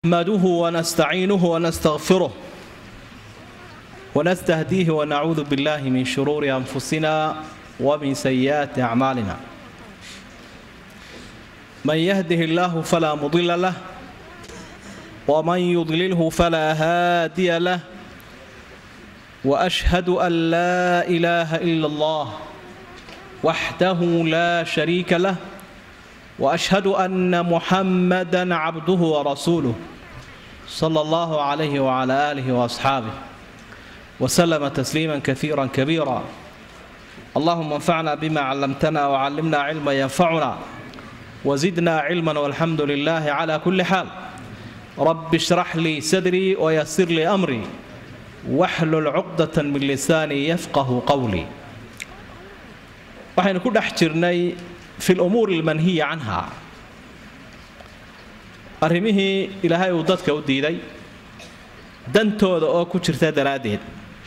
نحمده ونستعينه ونستغفره ونستهديه ونعوذ بالله من شرور انفسنا ومن سيئات اعمالنا من يهده الله فلا مضل له ومن يضلله فلا هادي له واشهد ان لا اله الا الله وحده لا شريك له واشهد ان محمدا عبده ورسوله صلى الله عليه وعلى اله واصحابه وسلم تسليما كثيرا كبيرا اللهم انفعنا بما علمتنا وعلمنا علما ينفعنا وزدنا علما والحمد لله على كل حال رب اشرح لي صدري ويسر لي امري واحلل عقدة من لساني يفقه قولي waxaynu ku dhex jirnay fi lumuuri almanhiya canha arrimihii ilaahay uu dadka u diiday dantooda oo ku jirta daraaddeed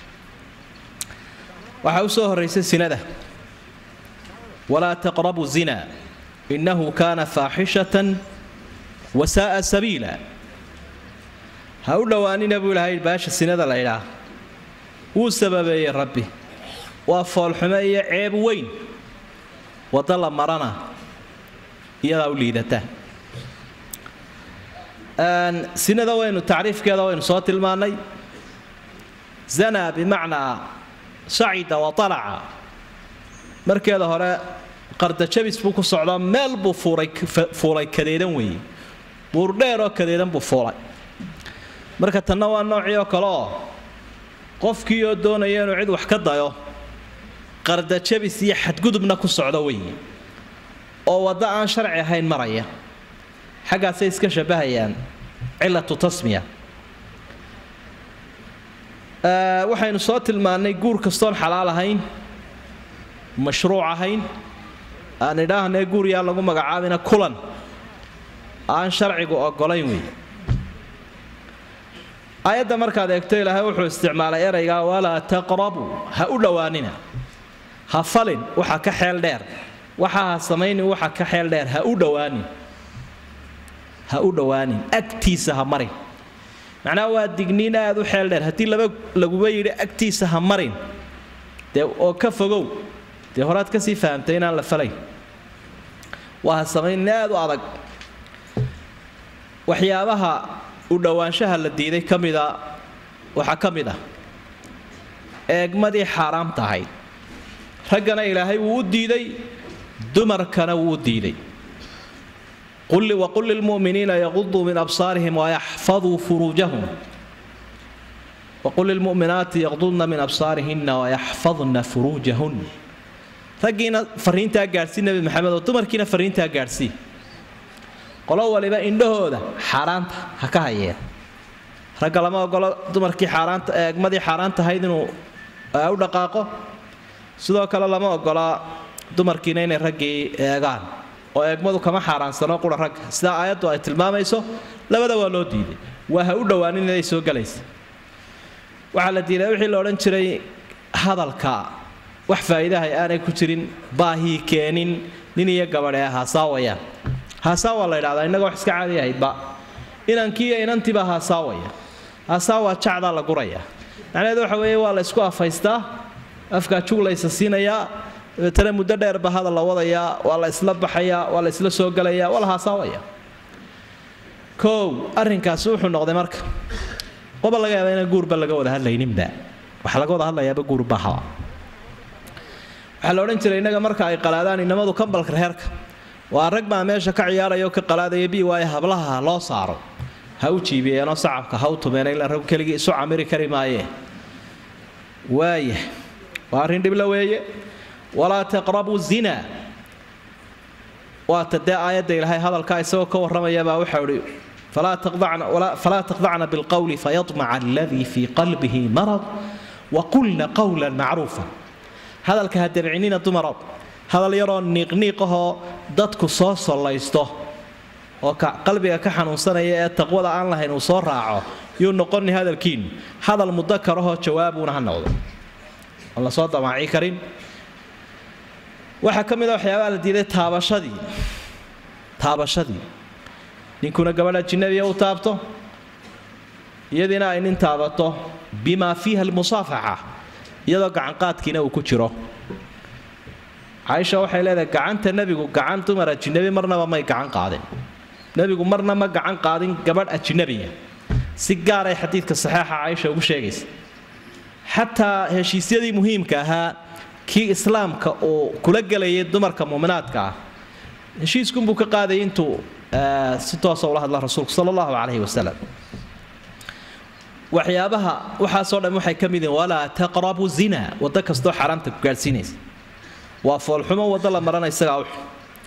waxaa u soo horraysay sinada walaa taqrabu zina innahu kaana faaxishatan wasaa'a sabiila ha u dhowaanina buu ilahay baasha sinada la ydhaah wuu sababeeyey rabbi waa foolxumo iyo ceeb weyn wadda la marana iyadaa u liidata sinada waynu tacriifkeeda waynu soo tilmaannay zana bimacnaa sacida wa alaca markeeda hore qardajabis buu ku socdaa meel buu fuulay kadeedan weeye buurdheeroo kadeedan buu fuulay marka tanna waa noocii oo kale oo qofkii oo doonaya inuu cid wax ka dayo qardajabis iyo xadgudubna ku socdo weeye oo waddo aan sharci ahayn maraya xaggaasay iska shabbahayaan cilatu tasmiya waxaynu soo tilmaannay guur kastoon xalaal ahayn mashruuc ahayn aan idhaahnee guur yaa lagu magacaabina kulan aan sharcigu oggolayn wey aayadda markaad eegto ilaahay wuxuu isticmaalay eraygaa walaa taqrabuu ha u dhowaanina ha falin waxa ka xeel dheer waxa ha samaynin waxa ka xeel dheer ha u dhowaanin ha u dhowaanin agtiisa ha marin macnaha waa digniin aad u xeel dheer haddii laba laguba yidhi agtiisa ha marin dee oo ka fogow dee horaad kasii fahamtay inaan la falayn waa ha samaynin aad u adag waxyaabaha u dhowaanshaha la diiday ka mida waxaa ka mid ah eegmadii xaaraamta ahayd raggana ilaahay wuu u diiday dumarkana wuu u diiday waqul lilmuminiina yaquduu min absaarihim wayaxfaduu furuujahum waqul lilmuminaati yaqdudna min absaarihina wayaxfadna furuujahun raggiina fariintaa gaadhsii nebi maxamed oo dumarkiina fariintaa gaadhsii qolo waliba indhahooda xaaraanta ha ka hayeen ragga lama ogolo dumarkii xaaraanta eegmadii xaaraanta ahayd inuu u dhaqaaqo sidoo kale lama ogolaa dumarkiina inay raggii eegaan oo eegmadu kama xaaraansano qura ragga sidaa aayaddu ay tilmaamayso labada waa loo diiday waa ha u dhowaanin inay soo galaysa waxaa la diiday wixii la odhan jiray hadalka wax faa'iidahay aanay ku jirin baahii keenin nin iyo gabadhe haasaawayaan haasaawa la ydhahdaa innaga wax iska caadi ahaydba inankii iyo inantiiba haasaawaya haasaawa jacdaa la guraya macnaheedu waxa weeye waa la isku afaystaa afkaa juglaysa siinayaa dabeetana muddo dheerba hadal la wadayaa waa la isla baxayaa waa la isla soo galayaa waa la haasaawaya kow arrinkaasi wuxuu noqday marka qoba laga yaaba inaan guurba laga wada hadlayninba waxa laga wada hadlayaaba guurbahaba waxaa la odhan jiray innaga marka ay qalaadaan inamadu kambalka reerka waa rag baa meesha ka ciyaaraya oo ka qalaadaya bi waaye hablaha loo saaro ha u jiibiyeenoo sacabka ha u tumeen ilaa rag keligii isu camiri kari maayee waaya waa arrin dhibla weeye walaa taqrabuu zina waata dee aayadda ilaahay hadalkaa isagoo ka warramayabaa waxau ihi falaa taqdacna bilqowli fayamaca aladii fii qalbihi marad waqulna qowlan macruufa hadalka ha dabcinina dumaro hadal yaroo niiqniiqahoo dadku soo sollaysto oo qalbiga ka xanuunsanaya ee taqwada aan lahayn uu soo raaco yuu noqoni hadalkiinu hadal mudakarahoo jawaabuuna ha noqdo aan la soo damaaci karin waxaa ka mid a waxyaabaha la diiday taabashadii taabashadii ninkuna gabadha ajinabiya u taabto iyadiina ay nin taabato bimaa fiiha almusaafaxa iyadoo gacanqaadkiina uu ku jiro caaisha waxay leedahay gacanta nebigu gacan dumar ajinabi marnaba may gacan qaadin nebigu marna ma gacan qaadin gabadh ajinabiya si gaaray xadiidka saxiixa caaisha ugu sheegaysa xataa heshiisyadii muhiimka ahaa kii islaamka uu kula gelayay dumarka muuminaadka ah heshiiskunbuu ka qaadayay intuu si toosa ula hadla rasuulku sala allahu calayhi wasalam waxyaabaha waxaasoo dhan waxay ka mid yihiin walaa taqrabu zina waddo kastoo xaaraamta ku gaadhsiinaysa waa foolxumo waddo la marana isagaa uxun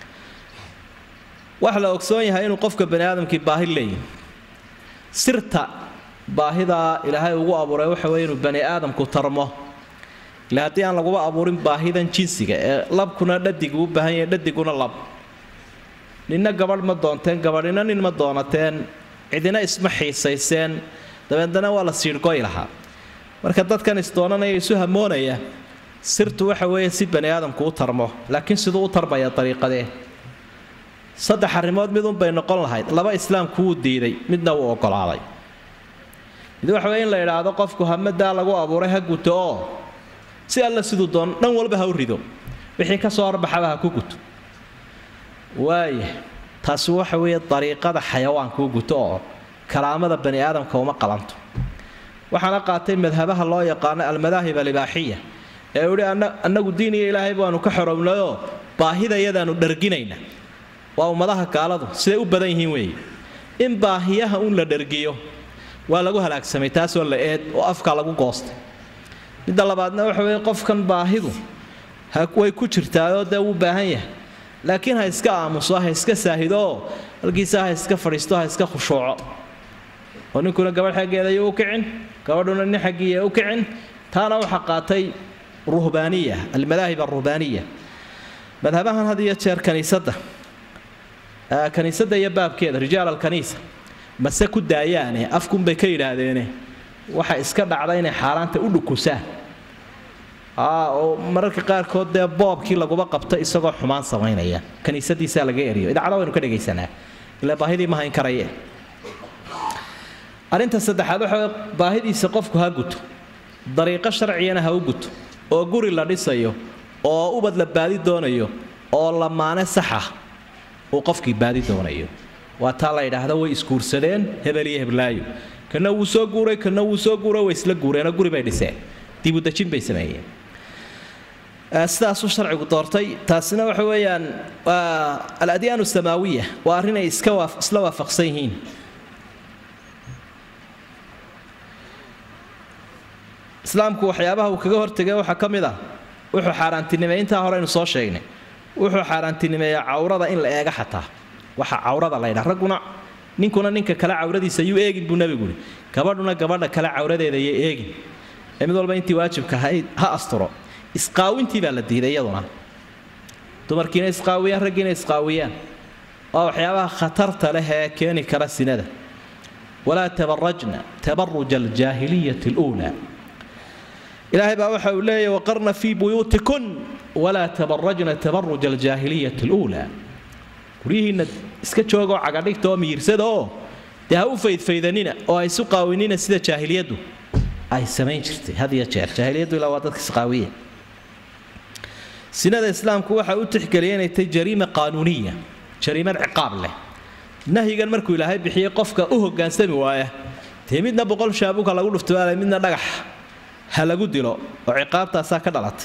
waxa la ogsoon yahay inuu qofka bani aadamkii baahi leeyahy sirta baahidaa ilaahay ugu abuuray waxa weye inuu bani aadamku tarmo ila haddii aan laguba abuurin baahidan jinsiga ee labkuna dhadigu u baahan yahay dhadiguna lab ninna gabadh ma doonteen gabadhina nin ma doonateen cidina isma xiisayseen dabeedna waa la siidhgoy lahaa marka dadkan isdoonanaya isu hamoonaya sirtu waxa weeye si bani aadamku u tarmo laakiin siduu u tarmaya dariiqadee saddex arrimood midunbay noqon lahayd laba islaamku wuu diiday midna wuu ogolaaday mid waxa weye in la idhaahdo qofku hamadaa lagu abuuray ha guto oo si alla siduu doon dhan walba ha u rido wixii ka soo horbaxaba ha ku guto waaya taasi waxa weeye dariiqada xayawaanka u guto oo karaamada bani aadamka uma qalanto waxaana qaatay madhabaha loo yaqaano almadaahib alibaaxiya ee uhi annagu diin iyo ilaahay baanu ka xorownayoo baahidayadaanu dharginayna waa ummadaha gaaladu siday u badan yihiin weeye in baahiyaha un la dhargiyo waa lagu halaagsamay taasoo la eed oo afka lagu goostay midda labaadna waxa weye qofkan baahidu way ku jirtaayoo dee wuu baahan yahay laakiin ha iska aamuso ha iska saahidooo halkiisa ha iska fadhiisto ha iska khushuuco oo ninkuna gabadh xaggeeda ayuu u kicin gabadhuna nin xaggiiya u kicin taana waxaa qaatay ruhbaaniya almadaahib aruhbaaniya madhabahan had iyo jeer kaniisadda kaniisadda iyo baabkeeda rijaal alkaniisa mase ku daayaane afkunbay ka yidhaahdeene waxa iska dhacda inay xaaraanta u dhukusaan oo mararka qaarkood dee boobkii laguba qabto isagoo xumaan samaynaya kaniisadiisaa laga eriyo idaacada waynu ka dhegaysanaa ilaa baahidii ma hayn karaye arrinta saddexaad waxa baahidiisa qofku ha guto dariiqo sharcigana ha u guto oo guri la dhisayo oo ubad la baadi doonayo oo lamaane saxa uu qofkii baadi doonayo waa taa la yidhaahda way isguursadeen hebel iyo heblaayo kana wuu soo guuray kana wuu soo guuray way isla guureenoo guri bay dhiseen dibudejin bay sameeyeen sidaasuu sharcigu doortay taasina waxa weeyaan waa aladyaan samaawiya waa arrin ay iska isla waafaqsan yihiin islaamku waxyaabaha uu kaga hortegay waxaa ka mid ah wuxuu xaaraantinimeey intaa hore aynu soo sheegnay wuxuu xaaraantinimeeyaa cawrada in la eega xataa waxa cawrada la ydhaa ragguna ninkuna ninka kale cawradiisa yuu eegin buu nebigu yidhi gabadhuna gabadha kale cawradeeda yay eegin ee mid walba intii waajibka ha asturo isqaawintii baa la diiday iyaduna dumarkiina isqaawiyaan raggiina isqaawiyaan waa waxyaabaha khatarta leh ee keeni kara sinada walaa tabarajna tabaruja aljaahiliyati luulaa ilaahay baa waxa uu leeyahy waqarna fii buyuutikun walaa tabarajna tabaruja aljaahiliyati luulaa guryihiinna iska joogoo cagadhigta oo miyirsada oo dee ha u faydfaydanina oo ha isu qaawinina sida jaahiliyaddu ay samayn jirtay had iyo jeer jaahiliyaddu ilaa waa dadka isqaawiya sinada islaamku waxa u tixgeliyay inay tahay jariima qaanuuniya jariimad ciqaab leh nahyigan markuu ilaahay bixiyey qofka u hogaansami waaya dee midna boqol shaabuka lagu dhuftoaalay midna dhagax ha lagu dilo oo ciqaabtaasaa ka dhalatay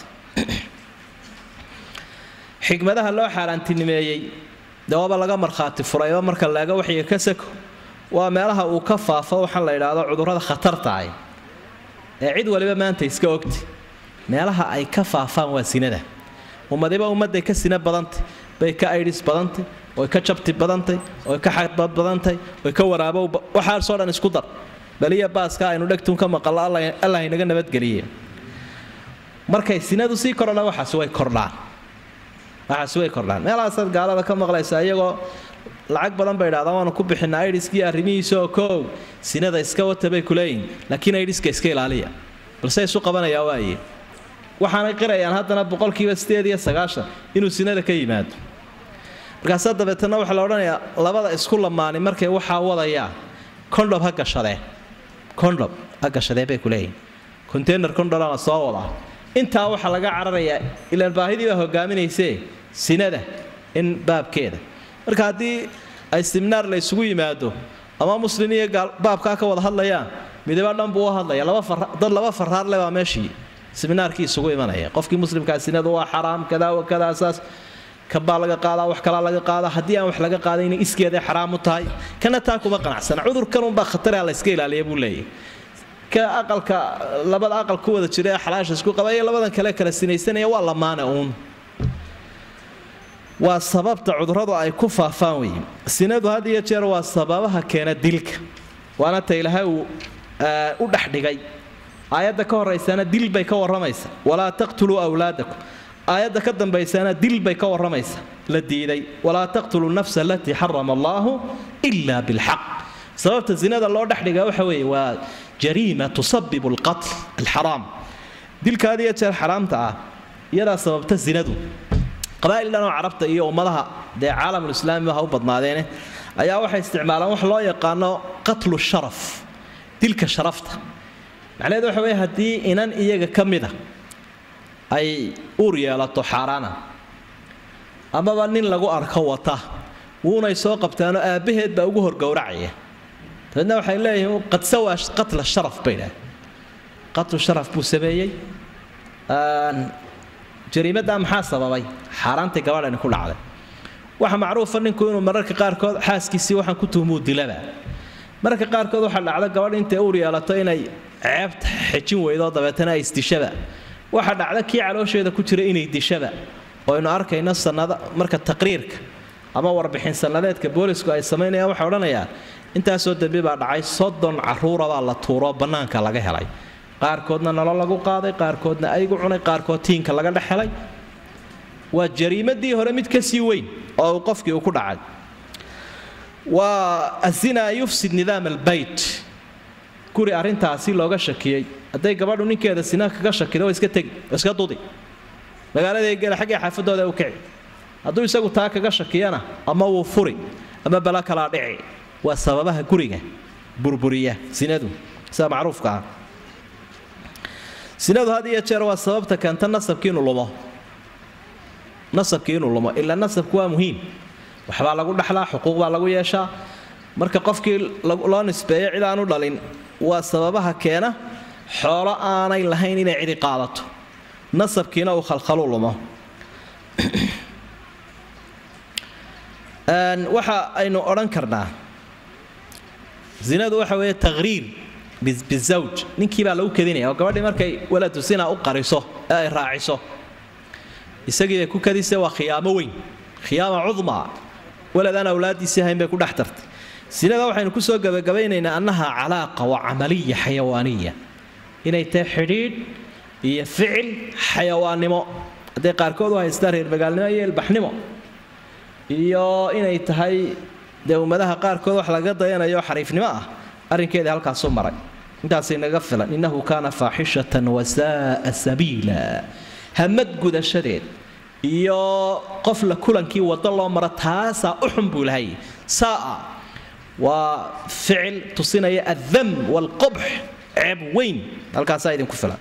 xikmadaha loo xaaraantinimeeyey dee waaba laga markhaati furayba marka laega waxyiga ka sako waa meelaha uu ka faafo waxaan la idhaahdo cudurrada khatartaah ee cid waliba maanta iska ogti meelaha ay ka faafaan waa sinada ummadiba ummadday ka sina badantay bay ka aydhis badantay oy ka jabti badantay oy ka xadbad badantay oy ka waraabow waxaasoo dhan isku dar baliya baaska aynu dhegtun ka maqallo allah inaga nabadgeliye markay sinadu sii kordhana waxaas way kordhaan waxaas way kordhaan meelahaasaad gaalada ka maqlaysa iyagoo lacag badan bay idhahdaan waanu ku bixinaa aidhiskii arrimihiisa oo koow sinada iska wata bay kuleeyihin laakiin aidhiska iska ilaaliya balse isu qabanayaa waaye waxaanay qirayaan haddana boqolkiiba sideed iyo sagaashan inuu sinada ka yimaado markaasaa dabeetana waxaa la odhanayaa labada isku lamaani markay waxaa wadayaa condhom ha gashadeen condom agashadee bay ku leeyihin container condolana soo wadaa intaa waxaa laga cararayaa ilaan baahidii baa hogaaminaysee sinada in baabkeeda marka haddii ay siminaar la isugu yimaado ama muslin iyo gaal baabkaa ka wada hadlayaan midaba dhan buu u hadlaya dad laba faraar le baa meeshii siminaarkii isugu imanaya qofkii muslimkaa sinadu waa xaraam kadaa wa kadaa saas kabaa laga qaadaa wax kalaa laga qaadaa haddii aan wax laga qaadayna iskeeday xaraam u tahay kana taa kuma qanacsana cudurkanunbaa khatara la iska ilaaliya buu leeyahy ka aqalka labada aqal ku wada jira ee xalaasha isku qaba iyo labadan kale kala sinaysanaya waa lamaane uun waa sababta cuduradu ay ku faafaan weeye sinadu had iyo jeer waa sababaha keena dilka waana ta ilaahay uu u dhexdhigay aayadda ka horaysana dil bay ka warramaysa walaa taqtuluu awlaadakum aayadda ka dambaysana dil bay ka warramaysa la diiday walaa taqtuluu nafsa alatii xarama allaahu ila bilxaq sababta zinada loo dhexdhiga waxa weeye waa jariima tusabibu alqatl alxaraam dilka had iyo jeer xaraamta ah iyadaa sababta zinadu qabaa'il dhanoo carabta iyo ummadaha dee caalamulislaami ha u badnaadeene ayaa waxay isticmaalaan wax loo yaqaano qatlu sharaf dilka sharafta macnaheedu waxa weye haddii inan iyaga ka mida ay uur yeelato xaaraana amaba nin lagu arko wata wuunay soo qabtaanoo aabbaheed baa ugu horgowracaya dabeedna waxay leeyihiin qadsawa qatla sharaf bay dhahay qatlu sharaf buu sameeyey jariimaddaa maxaa sababay xaaraantay gabadhani ku dhacday waxa macruufa ninku inuu mararka qaarkood xaaskiisii waxaan ku tuhmuu dilaba mararka qaarkood waxaa dhacda gabadh intay uur yeelato inay ceebta xejin weydo dabeetana ay isdishaba waxaa dhacda kii caloosheeda ku jira inay dishaba oo aynu arkayno sanada marka taqriirka ama warbixin sannadeedka boolisku ay samaynayaan waxay odhanayaan intaasoo dembi baa dhacay soddon caruurabaa la tuuro bannaanka laga helay qaarkoodna nolol lagu qaaday qaarkoodna aygu cunay qaarkood tiinka laga dhex helay waa jariimadii hore mid ka sii weyn oo uu qofkii uu ku dhacay waa azinaa yufsid nidaam albayt guri arrintaasi looga shakiyey hadday gabadhu ninkeeda sina kaga shakido waa iska tegi waa iska dudi magaalada gela xaggii xaafadooda u kici hadduu isagu taa kaga shakiyana ama wuu furi ama bala kalaa dhici waa sababaha guriga burburiya sinadu sida macruufka ah sinadu had iyo jeer waa sababta keenta nasabkii inuu lumo nasabkii inuu lumo ilaa nasabku waa muhiim waxbaa lagu dhexlaa xuquuq baa lagu yeeshaa marka qofkii loo nisbeeyo cid aanu dhalin waa sababaha keena xoolo aanay lahayn inay cidi qaadato nasabkiina uu khalkhalu lumo waxa aynu odhan karnaa zinadu waxa weeye taqhriir bizawj ninkii baa lagu kadinaya oo gabadhii markay waladu sina u qariso ee ay raaciso isagii bay ku kadisay waa khiyaamo weyn khiyaama cudma walad aan awlaadiisii ahayn bay ku dhex tartay sinada waxaynu kusoo gabagabaynaynaa annaha calaaqa waa camaliya xayawaaniya inay tahay xidhiidh iyo ficil xayawaannimo hadday qaarkood u haystaan reer magaalnimo iyo ilbaxnimo iyo inay tahay dee ummadaha qaarkood wax laga dayanayo xariifnimo ah arrinkeedii halkaasu maray intaasay naga filan innahu kaana faaxishatan wasaaa sabiila hamad gudashadeed iyo qof la kulankii waddo loo maro taasaa u xun buu lahay saaa waa ficil tusinaya addam waalqubx ceeb weyn halkaasaa idinku filan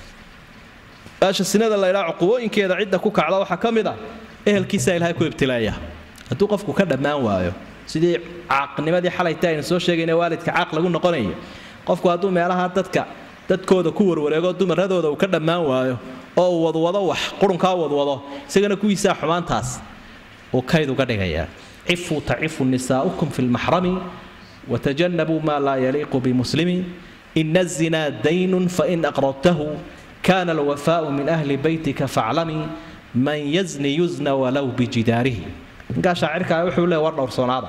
baasha sinada laydhaa cuqubooyinkeeda cidda ku kacda waxaa ka mid ah ehelkiisaa ilaahay ku ibtilaaya hadduu qofku ka dhammaan waayo sidii caaqnimadii xalayta aynu soo sheegayna waalidka caaq lagu noqonayo qofku hadduu meelaha dadka dadkooda ku warwareego dumaradooda uu ka dhammaan waayo oo uu wadwado wax qurunkaa wadwado isagana kuwiisaa xumaantaas uu kayd uga dhigayaa cifuu tacifu nisaa'ukum fi lmaxrami watajanabuu maa laa yaliiqu bimuslimi ina azinaa daynun fain aqradtahu kana alwafaau min ahli beytika faclamii man yazni yuzna walow bijidaarihi ninkaa shaacirkaa wuxuu leey war dhowrsoonaada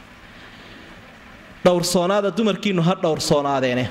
dhowrsoonaada dumarkiinnu ha dhowrsoonaadeeneh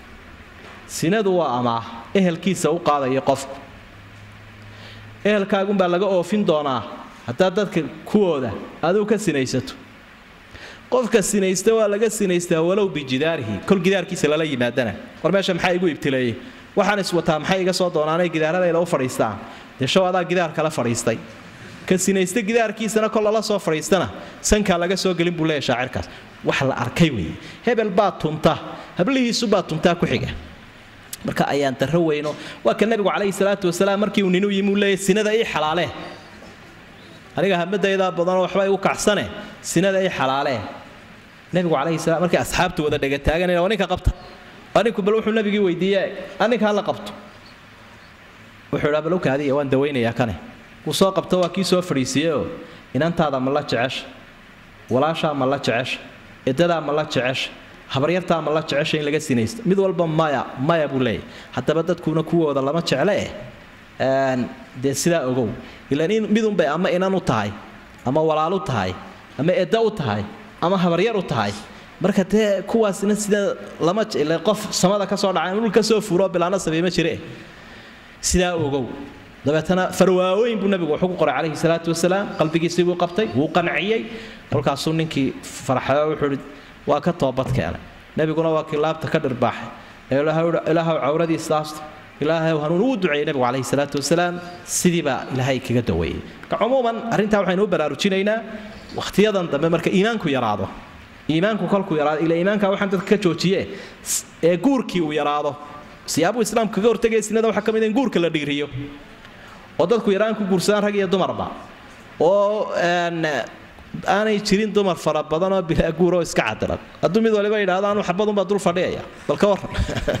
sinadu waa amaah ehelkiisa u qaadaya qofku ehelkaagunbaa laga oofin doonaa haddaad dadka kuwooda aduu ka sinaysato qofka sinaysta waa laga sinaystaa walow bijidaarihi kol gidaarkiisa lala yimaadana war meesha maxaa igu ibtileeyey waxaan iswataa maxay iga soo doonaanay gidaaradayda u fadhiistaan dee show adaa gidaar kala fadhiistay ka sinaysta gidaarkiisana kol lala soo fadhiistana sankaa laga soo gelin buu leeya shaacirkaas wax la arkay weeye hebel baa tunta hablihiisu baa tuntaa ku xiga marka ayaan darro weyno waa ka nebigu calayhi salaatu wasalaam markii uu ninu yimi uu leeyahy sinada ii xalaalee aniga hamadaydaa badanoo waxba igu kacsane sinada ii xalaalee nebigu calayhi salaam markii asxaabtu wada dhegataaganayna waa ninka qabta waa ninku bal wuxuu nebigii weydiiye aninka hala qabto wuxuu idhaa bal ukaadiya waan dawaynayaa kane wuu soo qabto waa kii soo fadhiisiiyeyoo inantaada ma la jecesha walaashaa ma la jecesha edadaa ma la jecesha habaryartaa ma la jecesha in laga sinaysto mid walba maya maya buu leeyahy haddaba dadkuuna kuwooda lama jecle eh dee sidaa ogow ilaan midunbay ama inan u tahay ama walaal u tahay ama edda u tahay ama habaryar u tahay marka dee kuwaasna sida lama qof samada ka soo dhacay dhul ka soo furo bilaana sabiima jire sidaa ogow dabeetana farwaaweyn buu nabigu wuxuu ku qoray calayhi salaatu wasalaam qalbigiisii buu qabtay wuu qanciyey kolkaasuu ninkii farxayo wuxuu ihi waa ka toobad keenay nebiguna waa kii laabta ka dhirbaaxay ee ilaahow cawradiisa aasto ilaahay hanuun uu duceeyey nabigu calayhi salaatu wasalaam sidii baa ilaahay kaga daweeyey marka cumuuman arrintaa waxaynu u baraarujinaynaa wakhtiyadan dambe marka iimaanku yaraado iimaanku kolkuu yaraado ila iimaanka waxaan dadka ka joojiye ee guurkii uu yaraado siyaabuu islaamku kaga hortagaya sinada waxaa ka mid in guurka la dhiiriyo oo dadku yaraan ku guursadaan rag iyo dumarba oo aanay jirin dumar fara badanoo bilaa guuroo iska cadiran hadduu mid waliba yidhahdo anu xabadunbaa dul fadhiyaya bal ka waran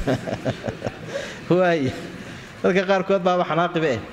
waay dadka qaarkood baaba xanaaqibe eh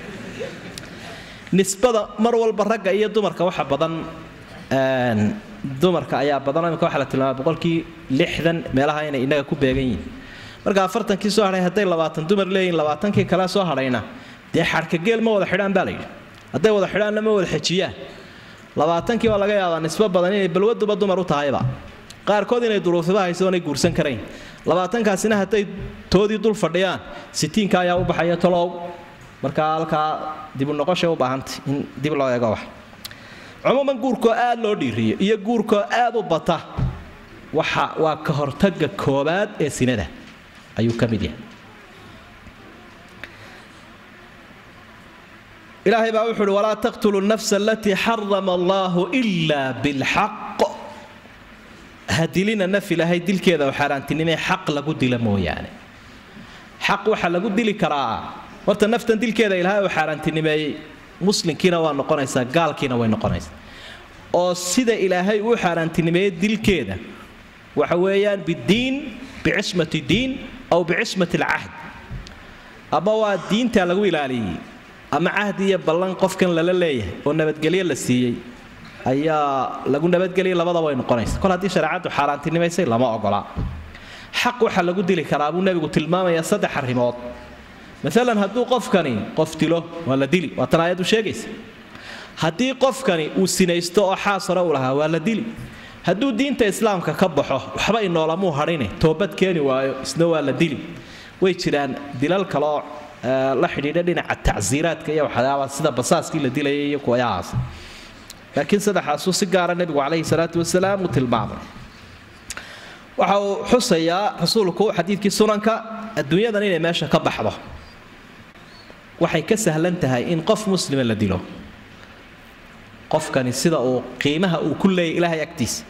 nisbada mar walba ragga iyo dumarka waxa badan dumarka ayaa badan imika waxaa la tilmaama boqolkii lixdan meelaha inay innaga ku beegan yihiin marka afartankii soo hadhay hadday labaatan dumar leeyihin labaatankii kale soo hadhayna dee xarkageel ma wada xidhaan baa layidhi hadday wada xidhaanna ma wada xejiyaan labaatankii waa laga yaabaa nisbo badan inay balwaduba dumar u tahayba qaarkood inay duruufiba hayso oonay guursan karayn labaatankaasina hadday toodii dul fadhiyaan sitiinka ayaa u baxaya tolow markaa halkaa dibu noqoshay u baahantay in dib loo eego wax cumuuman guurkoo aad loo dhiiriyo iyo guurkoo aad u bata waxa waa ka hortaga koobaad ee sinada ayuu ka mid yahay ilaahay baa wuxu uhi walaa taqtulu nafsa alatii xarama allaahu ilaa bilxaq ha dilina naf ilaahay dilkeeda oo xaaraantinimee xaq lagu dila mooyaane xaq waxaa lagu dili karaa horta naftan dilkeeda ilaahay oo xaaraantinimeeyey muslimkiina waa noqonaysaa gaalkiina way noqonaysaa oo sida ilaahay uu xaaraantinimeeyey dilkeeda waxa weeyaan bidiin bicismati diin aw bicismati alcahd ama waa diinta lagu ilaaliyey ama cahdi iyo ballan qofkan lala leeyahay oo nabadgelyo la siiyey ayaa lagu nabadgeliyay labadaba way noqonaysa kol haddii shareecaddu xaaraantinimaysay lama ogolaa xaq waxaa lagu dili karaa buu nebigu tilmaamayaa saddex arrimood maalan hadduu qofkani qof dilo waa la dili waa tan aayaddu sheegaysa haddii qofkani uu sinaysto oo xaas hore u lahaa waa la dili hadduu diinta islaamka ka baxo waxba inoolamuu hadhine toobad keeni waayo isna waa la dili way jiraan dilal kaleoo la xidhiidha dhinaca tacsiiraadka iyo waxyaaba sida basaaskii la dilayay iyo kuwayahaas laakiin saddexaasuu si gaara nebigu calayhi salaatu wasalaam uu tilmaamay waxa uu xusayaa rasuulku xadiidkii sunanka adduunyadan inay meesha ka baxdo waxay ka sahlan tahay in qof muslima la dilo qofkani sida uu qiimaha uu ku leeyay ilaahay agtiisa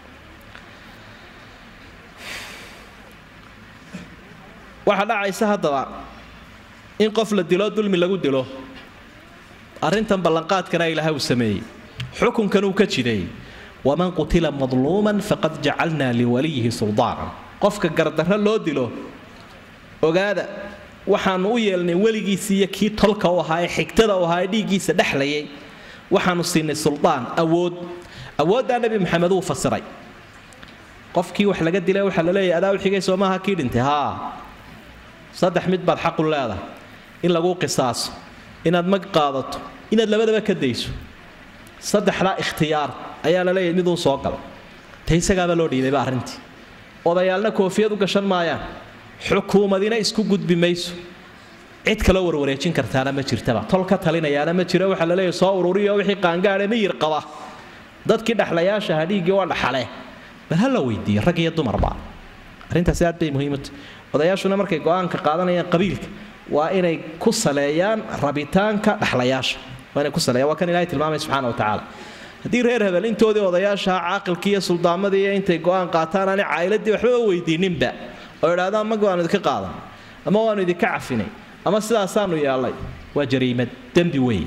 waxaa dhacaysa haddaba in qof la dilo dulmi lagu dilo arrintan ballanqaadkana ilaahay uu sameeyey xukunkan uu ka jideeyey waman qutila madluuman faqad jacalnaa liwaliyihi suldaanan qofka gardarro loo dilo ogaada waxaanu u yeelnay weligiisii iyo kii tolka u ahaa ee xigtada u ahaa ee dhiiggiisa dhexlayay waxaanu siinay suldaan awood awooddaa nebi maxamed uu fasiray qofkii wax laga dilay waxaa la leeyahy adaa u xigay soo maaha kii dhintay haa saddex mid baad xaqu leedahay in laguu qisaaso inaad mag qaadato inaad labadaba ka dayso saddexdaa ikhtiyaar ayaa la leeyahay miduu soo galay ta isagaaba loo dhiibayba arrintii odayaalna koofiyad u gashan maayaan xukuumadina isku gudbi mayso cid kaloo warwareejin kartaana ma jirtaba tol ka talinayaana ma jiro waxaa la leeyahay soo ururiyo wixii qaangaadhe miyir qaba dadkii dhexlayaasha hadhiiggii waa dhaxale bal ha la weydiiyo rag iyo dumarba arrintaasi aad bay muhiimata odayaashuna markay go-aanka qaadanayaan qabiilka waa inay ku saleeyaan rabitaanka dhexlayaasha waa inay ku saleeyaan waa kan ilahay tilmaamay subxaana wa tacaala haddii reer hebel intoodii odayaashaha caaqilkii iyo suldaamadii iyo intay go-aan qaataan aanay caa'iladii waxbaba weydiininba oo idhahdaan mag waanu idinka qaadan ama waanu idinka cafinay ama sidaasaanu yeelnay waa jariimad dembi weyn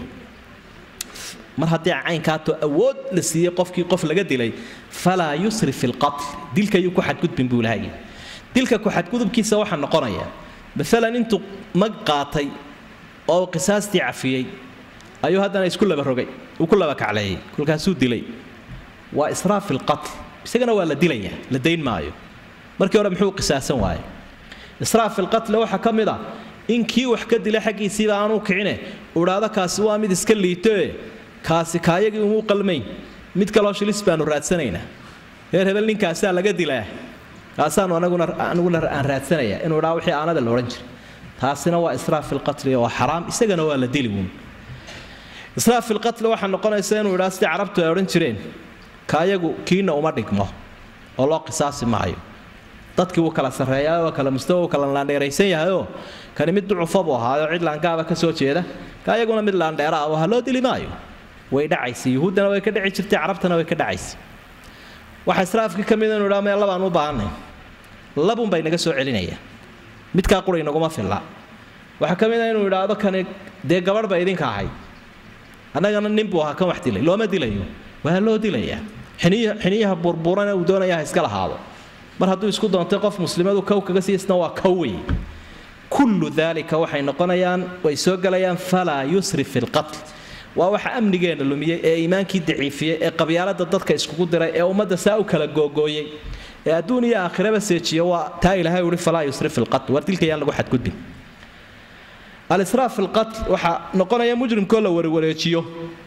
mar haddii caynkaato awood la siiyey qofkii qof laga dilay falaa yusrif fi lqatl dilka yuu ku xadgudbin buu ilahay dilka ku xadgudubkiisa waxaa noqonaya maalan intuu mag qaatay oo qisaastii cafiyey ayuu haddana isku laba rogay uu ku laba kacleeyey kolkaasuu dilay waa israaf fi lqatl isagana waa la dilaya la dayn maayo markii hore muxuu qisaasan waaye israaf fi lqatli waxaa ka mid a in kii wax ka dilay xaggiisiiba aanuu kicine uu idhaahdo kaasi waa mid iska liitoe kaasi kaayagii umuu qalmayn mid kaloo shilis baanu raadsanaynaa reer hebel ninkaasaa laga dilaa kaasaanu anaguna aniguna aan raadsanaya inuu idhaa wixii aanada la odhan jiray taasina waa israaf fi lqatli waa xaraam isagana waa la dili wuun israaf fi lqatli waxaa noqonaysa inuu idhaa sidii carabtu ay odhan jireen kaayagu kiina uma dhigmo oo loo qisaasi maayo dadkii wuu kala sarreeyaa waa kala mustawa wuu kala laandheeraysan yahayoo kani mid ducufa buu ahaayo cid laangaaba ka soo jeeda kaayaguna mid laandheera ah ha loo dili maayo way dhacaysa yuhuuddana way ka dhici jirtay carabtana way ka dhacaysa waxa israafkii ka mid inu idhaa meel labaan u baahanay labun bay naga soo celinaya midkaa qura inaguma filla waxaa ka mid a inuu idhaahdo kani dee gabadh ba idinka ahayd annagana nin buu ahaa kan wax dilay looma dilayo waa loo dilayaa xiniyaha burburana uu doonaya ha iska lahaado mar hadduu isku doontay qof muslimadu kow kaga siisna waa kow wey kullu daalika waxay noqonayaan way soo gelayaan falaa yusrif fi lqatl waa waxa amnigeena lumiyey ee iimaankii daciifiyey ee qabyaalada dadka iskugu diray ee ummadda saa u kala googooyey ee adduun iyo aakhiraba seejiya waa taa ilaahay uhi falaa yusrif fi lqatl war dilka yaan lagu xadgudbin alisraaf fi lqatl waxaa noqonaya mujrimkoo la warwareejiyo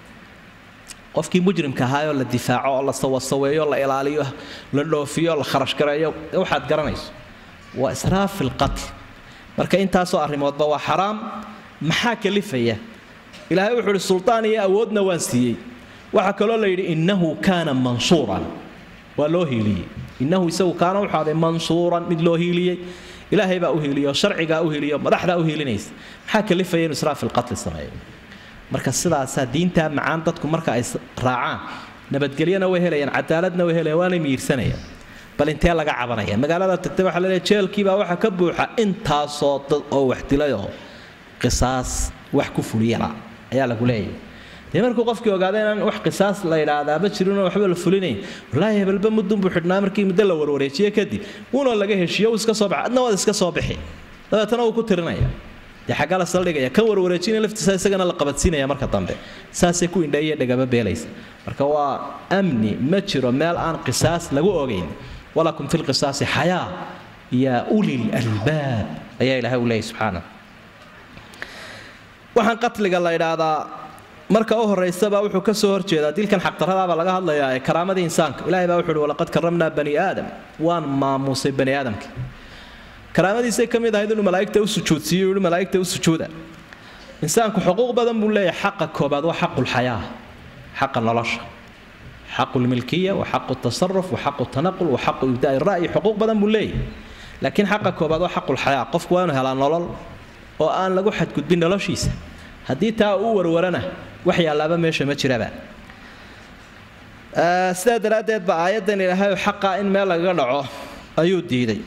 qofkii mujrimka ahaayoo la difaaco oo la sawasaweeyo la ilaaliyo la dhoofiyo la kharashgareeyo waxaad garanayso waa israaf fi lqatl marka intaasoo arrimoodba waa xaraam maxaa kalifaya ilaahay wuxuu ihi sultaan iyo awoodna waan siiyey waxaa kaloo la yidhi innahu kaana mansuuran waa loo hiiliyey innahu isagu kaana wuxuu aday mansuuran mid loo hiiliyey ilaahay baa u hiiliyo sharcigaa u hiiliyo madaxdaa u hiilinaysa maxaa kalifaya inuu israaf filqatli sameeyo marka sidaasaa diintaa macaan dadku marka ay raacaan nabadgelyana way helayaan cadaaladna way helayaan waanay miirsanayaan bal intee laga cabanaya magaalada tagtay waxaa laleeyahay jeelkiibaa waxaa ka buuxa intaasoo dad oo wax dilayoo qisaas wax ku fuliyala ayaa lagu leeyahay dee markuu qofkii ogaada inaan wax qisaas la idhaahdaaba jirinoo waxba la fulinayn wallaahi hebelba muddun buu xidhnaa markii muddo la warwareejiye kadib wuuna laga heshiiyo uu iska soo baxa adna waad iska soo bixi dabeetana wuu ku tirinaya dee xaggaa la saldhigaya kan warwareejinaya laftiisa isagana la qabadsiinaya marka dambe saasay ku indheeye dhagaba beelaysa marka waa amni ma jiro meel aan qisaas lagu ogayn walakum fi lqisaasi xayaa yaa ulil albaab ayaa ilaahay u leeyahy subxaana waxaan qatliga la idhaahdaa marka u horaysaba wuxuu ka soo horjeedaa dilkan xaqdaradaabaa laga hadlayaa ee karaamadii insaanka ilahay baa wuxu uhi walaqad karamnaa bani aadam waan maamuusay bani aadamka karaamadiisay ka mid ahayd inuu malaa'igta u sujuudsiiyo yihi malaa'igta u sujuuda insaanku xuquuq badan buu leeyahay xaqa koobaad waa xaqulxayaa xaqa nolosha xaqu lmilkiya wa xaqu tasaruf wa xaqu tanaqul wa xaqu ibdaai ra'yi xuquuq badan buu leeyahay laakiin xaqa koobaad waa xaqulxayaa qofku waa inuu helaa nolol oo aan lagu xadgudbin noloshiisa haddii taa uu warwarana wax yaalaaba meesha ma jiraba sidaa daraaddeed ba aayaddan ilaahay xaqaa in meel lagaga dhaco ayuu diiday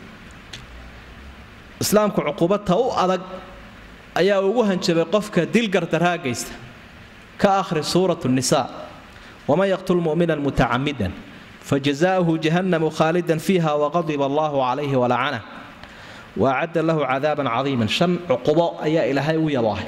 islaamku cuquubadta u adag ayaa ugu hanjabay qofka dil gardaraa geysta ka akhri suuratu nisaa waman yaqtul mu'minan mutacamidan fajazaa'uhu jahannamu khaalidan fiiha waqadiba allahu calayhi walacanah waacadda lahu cadaaban cadiiman shan cuqubo ayaa ilaahay u yaboohay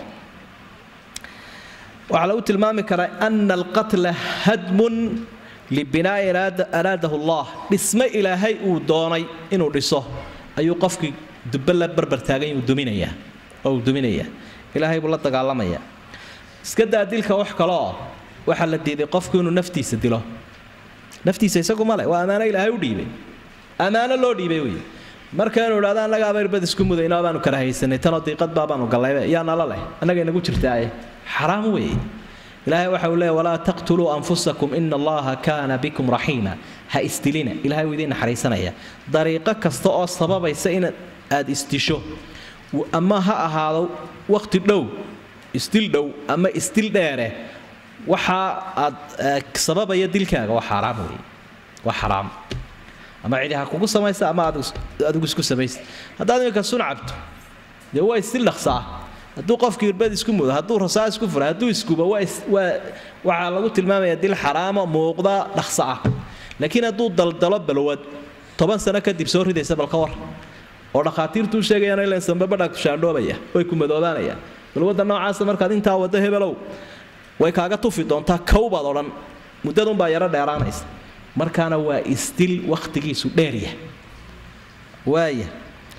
waxaa lagu tilmaami karaa ana alqatla hadmun libinaa'i araadahu allah dhisme ilaahay uu doonay inuu dhiso ayuu qofkii dubbe la barbartaagay uu duminayaa oo uu duminayaa ilaahay buu la dagaalamayaa iska daa dilka wax kaleoo waxaa la diiday qofku inuu naftiisa dilo naftiisa isagu male waa ammaano ilaahay u dhiibay ammaano loo dhiibay wey markaynu idhahdo annaga abayrbad isku mudayno baanu kala haysanay tanoo diiqad baabaanu gallaybe yaa nala leh annaga inagu jirtaaye xaraam weeye ilaahay waxa uu leeya walaa taqtuluu anfusakum ina allaha kaana bikum raxiima ha isdilina ilahay uu idiin naxariisanaya dariiqo kasta oo sababaysa in aad isdisho ama ha ahaado waqti dhow isdil dhow ama isdil dheere waxa aad sababaya dilkaaga waa xaaraam wey waa xaraam ama cidi ha kugu samaysa ama adigu isku samaysa haddaad iminka sun cabto dee waa isdil dhaqsaa hadduu qofkii irbad isku mudo hadduu rasaa isku fura hadduu iskuba waxaa lagu tilmaamaya dil xaraama muuqda dhaqsa ah laakiin hadduu daldalo balwad toban sano kadib soo ridaysa balka war oo dhakhaatiirtuu sheegayaan ilan sambabadha shaandhoobaya way ku madoobaanayaan balwadda noocaasa markaad intaa waddo hebelow way kaaga tufi doontaa kowbaad odhan muddadunbaa yaro dheeraanaysa markaana waa isdil wakhtigiisu dheerya waaya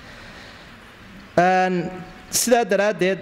sidaa daraaddeed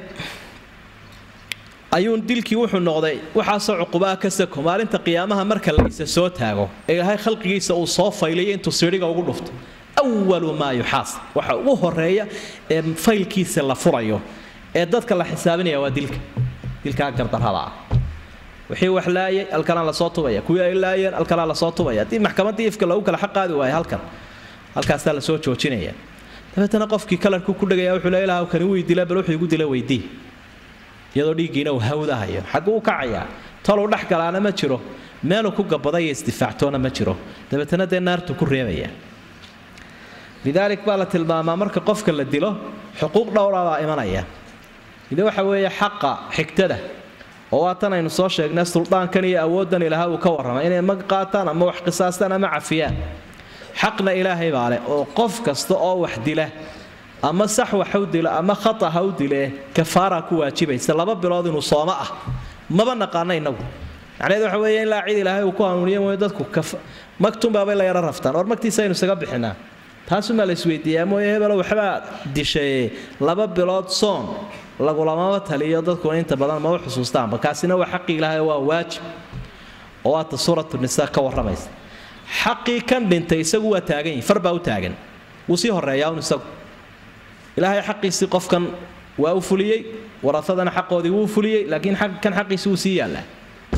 ayuun dilkii wuxuu noqday waxaasoo cuqubaa ka sako maalinta qiyaamaha marka la isa soo taago ee ilaahay khalqigiisa uu soo faylayo intuu sidhiga ugu dhufto awalu maa yuxaasab waxa ugu horeeya ee faylkiisa la furayo ee dadka la xisaabinaya waa dilka dilkaa gardarrada ah wixii wax laayay halkanaa lasoo tubaya kuwii ay laayeen halkanaa lasoo tubaya haddii maxkamaddii ifka lagu kala xaqaadi waayo halkan halkaasaa lasoo joojinaya dabeetana qofkii kalarku ku dhegaya wuxuu le ilaah kani wii dila bal wuxuu igu dila weydii iyadoo dhiiggiina uu hawdahayo xagguu u kacayaa toluu dhex galaana ma jiro meeluu ku gabadaya isdifaactoona ma jiro dabeetana dee naartu ku reebaya lidaalik baa la tilmaamaa marka qofka la dilo xuquuq dhowra baa imanaya ide waxa weeye xaqa xigtada oo waa tan aynu soo sheegnay suldaankan iyo awooddan ilaaha uu ka warramay inay mag qaataan ama wax qisaastaan ama cafiyaan xaqna ilaahay baa leh oo qof kasta oo wax dila ama sax wax u dilo ama khata ha u dilee kafaara ku waajibaysa laba bilood inuu sooma ah maba naqaana inagu macnaheed waxa weeye in laa cid ilaahay uu ku hanuuniyo mooye dadku magtunbaabay la yaro raftaan or magtiisa aynu isaga bixinaa taasumaa la isweydiiyaa mooye hebelo waxbaa dishaye laba bilood soon lagulamama taliyo dadkuna inta badan maba xusuustaanba kaasina waa xaqii ilaahay waa waajib oo waata suuratu nisaa ka warramaysa xaqii kan dhintay isagu waa taagan yihi far baa u taagan wuu sii horeeyaa un isagu ilaahay xaqiisii qofkan waa u fuliyey warasadana xaqoodii wuu fuliyey laakiin kan xaqiisi wuu sii yaallaa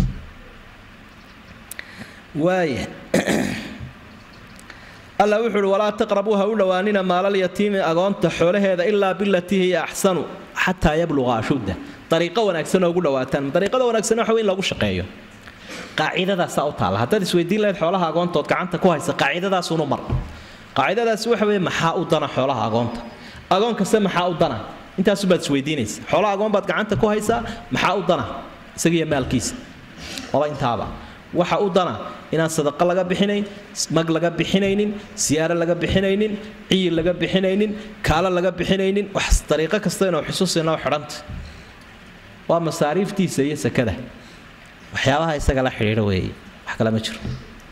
waaya alla wuxuu uhi walaa taqrabuu ha u dhowaanina maalalyatiimi agoonta xoolaheeda ilaa bilatii hiya axsanu xataa yabluqa ashudda dariiqo wanaagsan oo ugu dhawaataan dariiqada wanaagsan waxa wey in lagu shaqeeyo qaacidadaasaa u taalla haddaad isweydiin lahayd xoolaha agoontood gacanta ku haysa qaacidadaasunu mar qaacidadaasi waxa weeye maxaa u dana xoolaha agoonta agoon kaste maxaa u dana intaasubaad isweydiinaysa xoolaha agoon baad gacanta ku haysaa maxaa u dana isagiiyo maalkiisa waba intaaba waxa u dana inaan sadaqo laga bixinayn mag laga bixinaynin siyaaro laga bixinaynin ciyil laga bixinaynin kaalo laga bixinaynin wax dariiqo kasta inuu xusuusinoo xidhanta waa masaariiftiisa iyo sakada waxyaabaha isaga la xidhiidha weeye wax kale ma jiro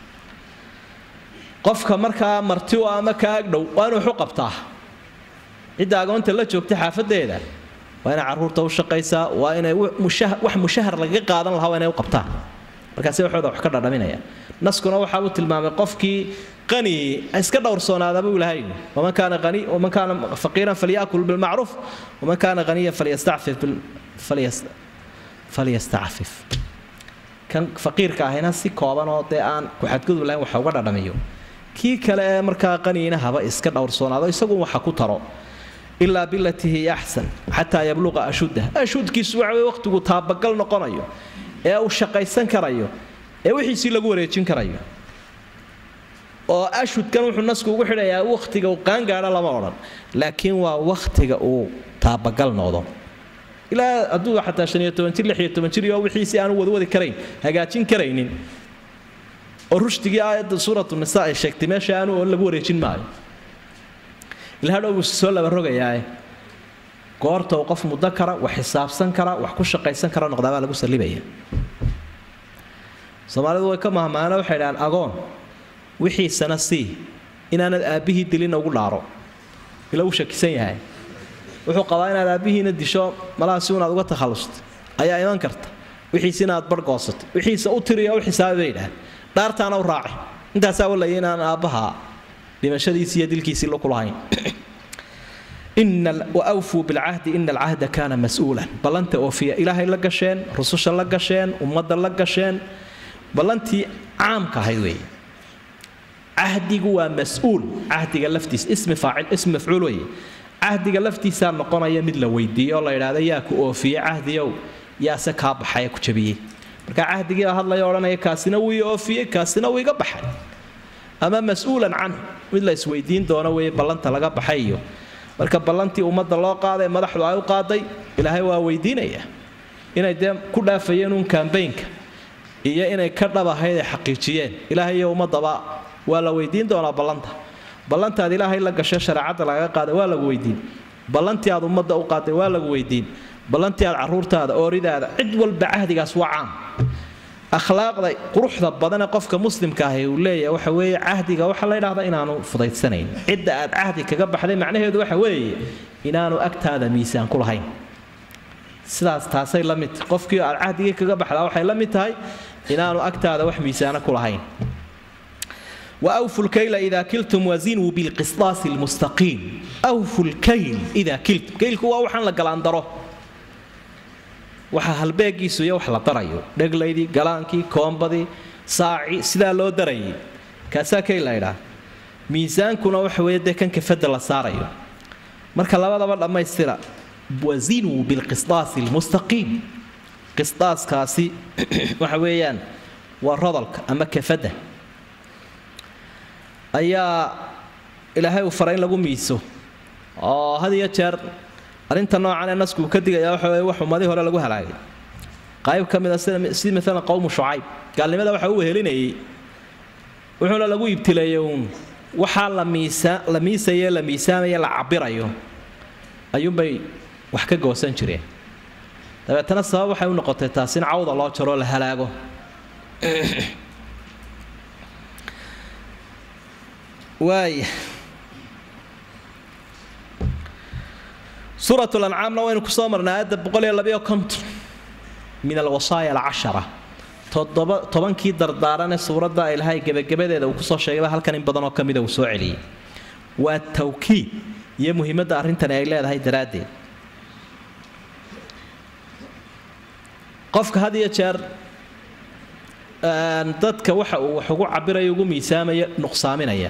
qofka markaa marti u ama ka agdhow waa inuu waxu qabtaa cidda agoonta la joogta xaafadeeda waa inay carruurta u shaqaysaa waa inay wax mushahar lagaga qaadan lahaa waa inay u qabtaan markaasi waxooda wax ka dhadhaminaya naskuna waxa uu tilmaamay qofkii qani iska dhowrsoonaada buu ilahay waman kaana qani waman kaana faqiiran falyakul bilmacruuf waman kaana qaniyan falyastacfif falyastacfif kan faqiirka ahayna si kooban oo dee aan ku-xadgudub lahayn waxa uga dhadhamiyo kii kale ee markaa qaniina haba iska dhowrsoonaado isagu waxa ku taro ilaa bilatii hiya axsan xataa yabluqa ashuddah ashudkiisu waxa weye waqtigu taabagal noqonayo ee uu shaqaysan karayo ee wixiisii lagu wareejin karayo oo ashudkan wuxuu nasku ugu xidhayaa wakhtiga uu qaangaadho lama odhan laakiin waa wakhtiga uu taabagal noqdo ilaa hadduu xataa shan iyo toban jir lix iyo toban jir iyo wixiisii aanu wadwadi karayn hagaajin karaynin oo rushdigii aayadda suuratu nisa ay sheegtay meesha aanu oo lagu wareejin maayo ilaa hadhow buu soo laba rogayaae goorta uu qof muddo kara wax xisaabsan kara wax ku shaqaysan kara noqdaabaa lagu sallibaya soomaalidu way ka mahmaana waxay dhahaan agoon wixiisana sii inaanad aabbihii dilina ugu dhaaro ila uu shakisan yahay wuxuu qabaa inaad aabbihiina disho malaha si unaad uga takhallusto ayaa iman karta wixiisina aad barhgoosatay wixiisa u tiriyo u xisaabi bay dhahaan dhaartaana u raaci intaasaa walaya inaan aabbaha dhimashadiisii iyo dilkiisii laku lahayn wawfuu bilcahdi ina alcahda kaana mas-uulan ballanta oofiya ilaahay la gasheen rususha la gasheen ummadda la gasheen ballantii caamka ahayd weeye cahdigu waa mas-uul cahdiga laftiisa ismi faacil ismi mafcuul weeye cahdiga laftiisaa noqonaya mid la weydiiyo oo la yidhaahdo yaa ku oofiye cahdiyow yaase kaa baxaya ku jabiyey marka cahdigiibaa hadlaya odhanaya kaasina wuu ii oofiyey kaasina wuu iga baxay ama mas-uulan canhu mid la isweydiin doono weeye ballanta laga baxay iyo marka ballantii ummadda loo qaaday madaxdu ay u qaaday ilaahay waa weydiinaya inay dee ku dhaafayeen uun kambaynka iyo inay ka dhab ahayd ay xaqiijiyeen ilaahay iyo ummadaba waa la weydiin doonaa ballanta ballantaad ilaahay la gasho shareecadda lagaga qaaday waa lagu weydiin ballantii aad ummadda u qaaday waa lagu weydiin ballantii aad caruurtaada ooridaada cid walba cahdigaas waa caam akhlaaqda quruxda badane qofka muslimka ahi uu leeyahay waxa weeye cahdiga waxaa la ydhahdaa inaanu fudaydsanayn cidda aad cahdi kaga baxday macnaheedu waxa weeye inaanu agtaada miisaan ku lahayn sidaas taasay la mid tahay qofkii aad cahdigii kaga baxdaa waxay la mid tahay inaanu agtaada wax miisaano ku lahayn وأوفوا الكيل إذا كلتم وزنوا بالقسطاس المستقيم أوفوا الكيل إذا كلتم كيلك هو وحن لقلاندره waxa halbeegiisu iyo wax la darayo dheglaydii galaankii koombadii saaci sidaa loo darayay kaasaa kay la ydhaa miisaankuna waxa weeye dee kan kafada la saarayo marka labadaba dhammaystira wazinuu bilqisdaasi lmustaqiim qisdaaskaasi waxa weeyaan waa rodolka ama kafadda ayaa ilaahay uu faray in lagu miiso oo had iyo jeer arrinta noocan ee nasku uu ka digaya waxa weye wax ummadii hore lagu halaagay qayb ka mid a sida si maalan qowmu shucayb gaalnimada waxa uu wehelinayay wuxuuna lagu ibtileeyey uun waxaa la miisa la miisaye la miisaamaye la cabirayo ayuunbay wax ka goosan jireen dabeetana sabab waxay u noqotay taas in cawda loo jaroo la halaago waaya suurat lancaamna waynu kusoo marnay aayadda boqoliyo labayo konton min alwasaaya alcashara toddoba tobankii dardaaranee suuradda ilaahay gebagabadeeda uu kusoo sheegayba halkan in badanoo ka mida uu soo celiyey waa tawkiid iyo muhiimadda arrintani ay leedahay daraaddeed qofka had iyo jeer dadka waxa uu wax ugu cabiraya ugu miisaamaya nuqsaaminaya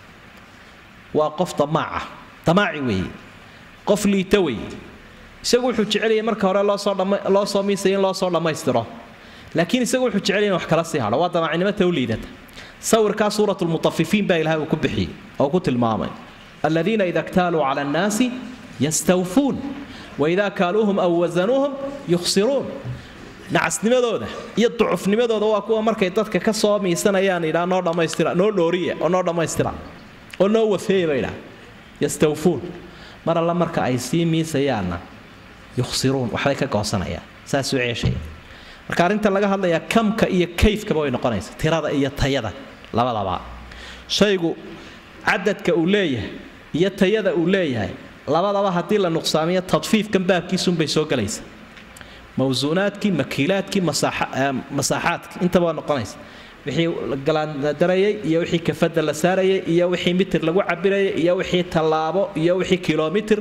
waa qof damaaca damaaci weeye qof liita weeye isagu wuxuu jecelaya marka hore loosoo loo soo miisaya in loo soo dhammaystiro laakiin isagu wuxuu jecelaya in wax kala sii hadho waa damaacinimo ta u liidata sawirkaa suurat lmutafifiin baa ilahay uu ku bixiyey oo ku tilmaamay aladiina ida ktaaluu cala annaasi yastawfuun waidaa kaaluuhum aw wasanuuhum yukhsiruun nacasnimadooda iyo ducufnimadooda waa kuwa markay dadka ka soo miisanayaan idhaa noo dhammaystira noo dhooriya oo noo dhammaystira oo noo wafeeya ba idhaa yastawfuun mar alla marka ay sii miisayaanna yukhsiruun waxbay ka goosanayaan saasuu ceeshaya marka arrinta laga hadlayaa kamka iyo kayfkaba way noqonaysa tirada iyo tayada labadaba shaygu cadadka uu leeyahay iyo tayada uu leeyahay labadaba haddii la nuqsaamiyo tadfiifkan baabkiisunbay soo gelaysa mawsuunaadkii makiilaadkii masaaxaadkii intaba waa noqonaysa wixii galaandarayay iyo wixii kafada la saarayay iyo wixii mitir lagu cabirayay iyo wixii tallaabo iyo wixii kilomitir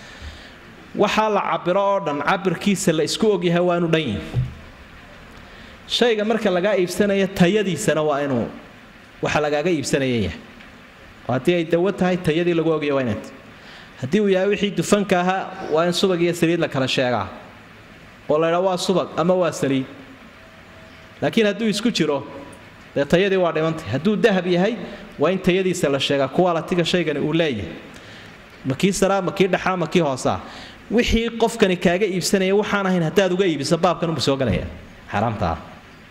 waxaa la cabiro oo dhan cabirkiisa la isku ogyahay waa inu dhan yihin shayga marka lagaa iibsanaya tayadiisana waa inuu waxa lagaaga iibsanaya yahay oo haddii ay dawo tahay tayadii lagu ogaya waa inaad haddii uu yahay wixii dufanka ahaa waa in subag iyo saliid la kala sheegaa oo la ydhaa waa subag ama waa saliid laakiin hadduu isku jiro dee tayadii waa dhimantay hadduu dahab yahay waa in tayadiisa la sheegaa kuwaalatiga shaygani uu leeyahay makii saraa makii dhaxaa makii hoosaa wixii qofkani kaaga iibsanaya waxaan ahayn haddaad uga iibiso baabkan unbu soo galaya xaaraamta ah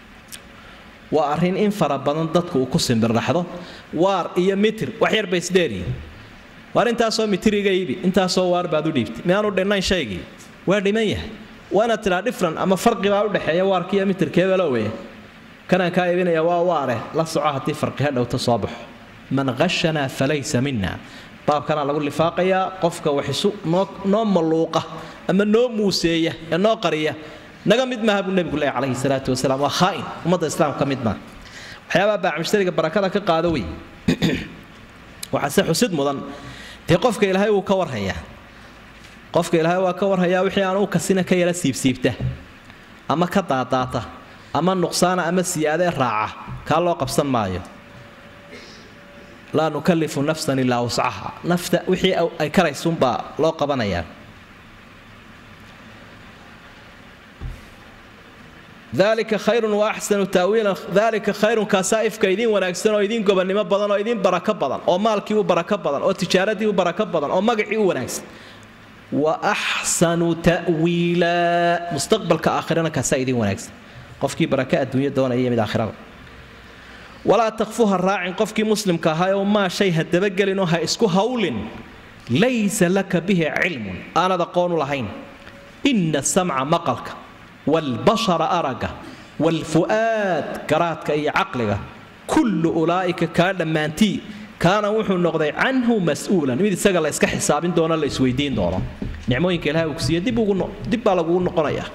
waa arrin in fara badan dadku uu ku simbirraxdo waar iyo mitir wax yar bay isdheeriyin waar intaasoo mitir iga iibi intaasoo waar baad u dhiibtay miyaanu dhinnayn shaygii waa dhiman yahay waa inaad tidhaa dhifran ama farqi baa udhexeeya waarkiiyo mitirkeebalowe kanaan kaa iibinaya waa waare la soco haddii farqi ha dhowto soo baxo man qashanaa falaysa mina baabkanaa lagu lifaaqayaa qofka wax isu noo malluuqa ama noo muuseeya ee noo qariya naga mid maaha buu nebigu leeyahy calayhi salaatu wasalaam waa khaa'in ummadda islaamka ka mid maaha waxyaabaha baacmushtariga barakada ka qaado wey waxaase xusid mudan dee qofka ilaahay wuu ka warhayaa qofka ilaahay waa ka warhayaa wixii aan u kasina ka yara siibsiibta ama ka daadaata ama nuqsaana ama siyaadee raaca kaa loo qabsan maayo laa nukalifu nafsan ilaa wuscaha nafta wixii ay karaysuunbaa loo qabanayaa dalika khayrun wa axsanu taawiilan dalika khayrun kaasaa ifka idiin wanaagsan oo idiin gobonnimo badan oo idiin barako badan oo maalkii u barako badan oo tijaaradii u barako badan oo magacii u wanaagsan wa axsanu ta'wiila mustaqbalka aakhirana kaasaa idiin wanaagsan qofkii baraka adduunya doonaya iyo mid aakhirada walaa takfuha raacin qofkii muslimka ahaa oo maa shay ha dabagelinoo ha isku hawlin laysa laka bihi cilmun aanad aqoonu lahayn ina samca maqalka waalbashara araga waalfu'aad garaadka iyo caqliga kullu ulaa'ika kaa dhammaantii kaana wuxuu noqday canhu mas-uulan mid isaga la iska xisaabin doono la isweydiin doono nicmooyinka ilahay uu ku siiye dib baa lagugu noqonayaa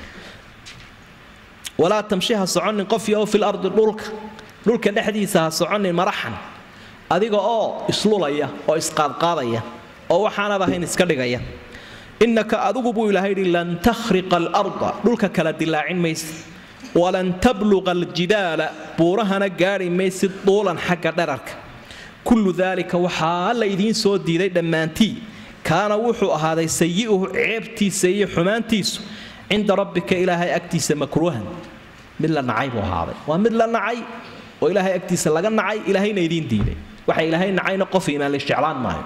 walaa tamshi ha soconin qofyo oo fil ardi dhulka dhulka dhexdiisa ha soconin maraxan adiga oo islulaya oo isqaadqaadaya oo waxaanad ahayn iska dhigaya innaka adigu buu ilaahay yidhi lan takhriqa alarda dhulka kala dilaacin maysid walan tabluqa aljidaala buurahana gaadhi maysid duulan xagga dherarka kullu daalika waxaa la idiin soo diiday dhammaantii kaana wuxuu ahaaday sayi'uhu ceebtiisa iyo xumaantiisu cinda rabbika ilaahay agtiisa makruuhan mid la nacay buu ahaaday waa mid la nacay oo ilaahay agtiisa laga nacay ilaahayna idiin diiday waxa ilaahay nacayna qof iimaan la isjeclaan maayo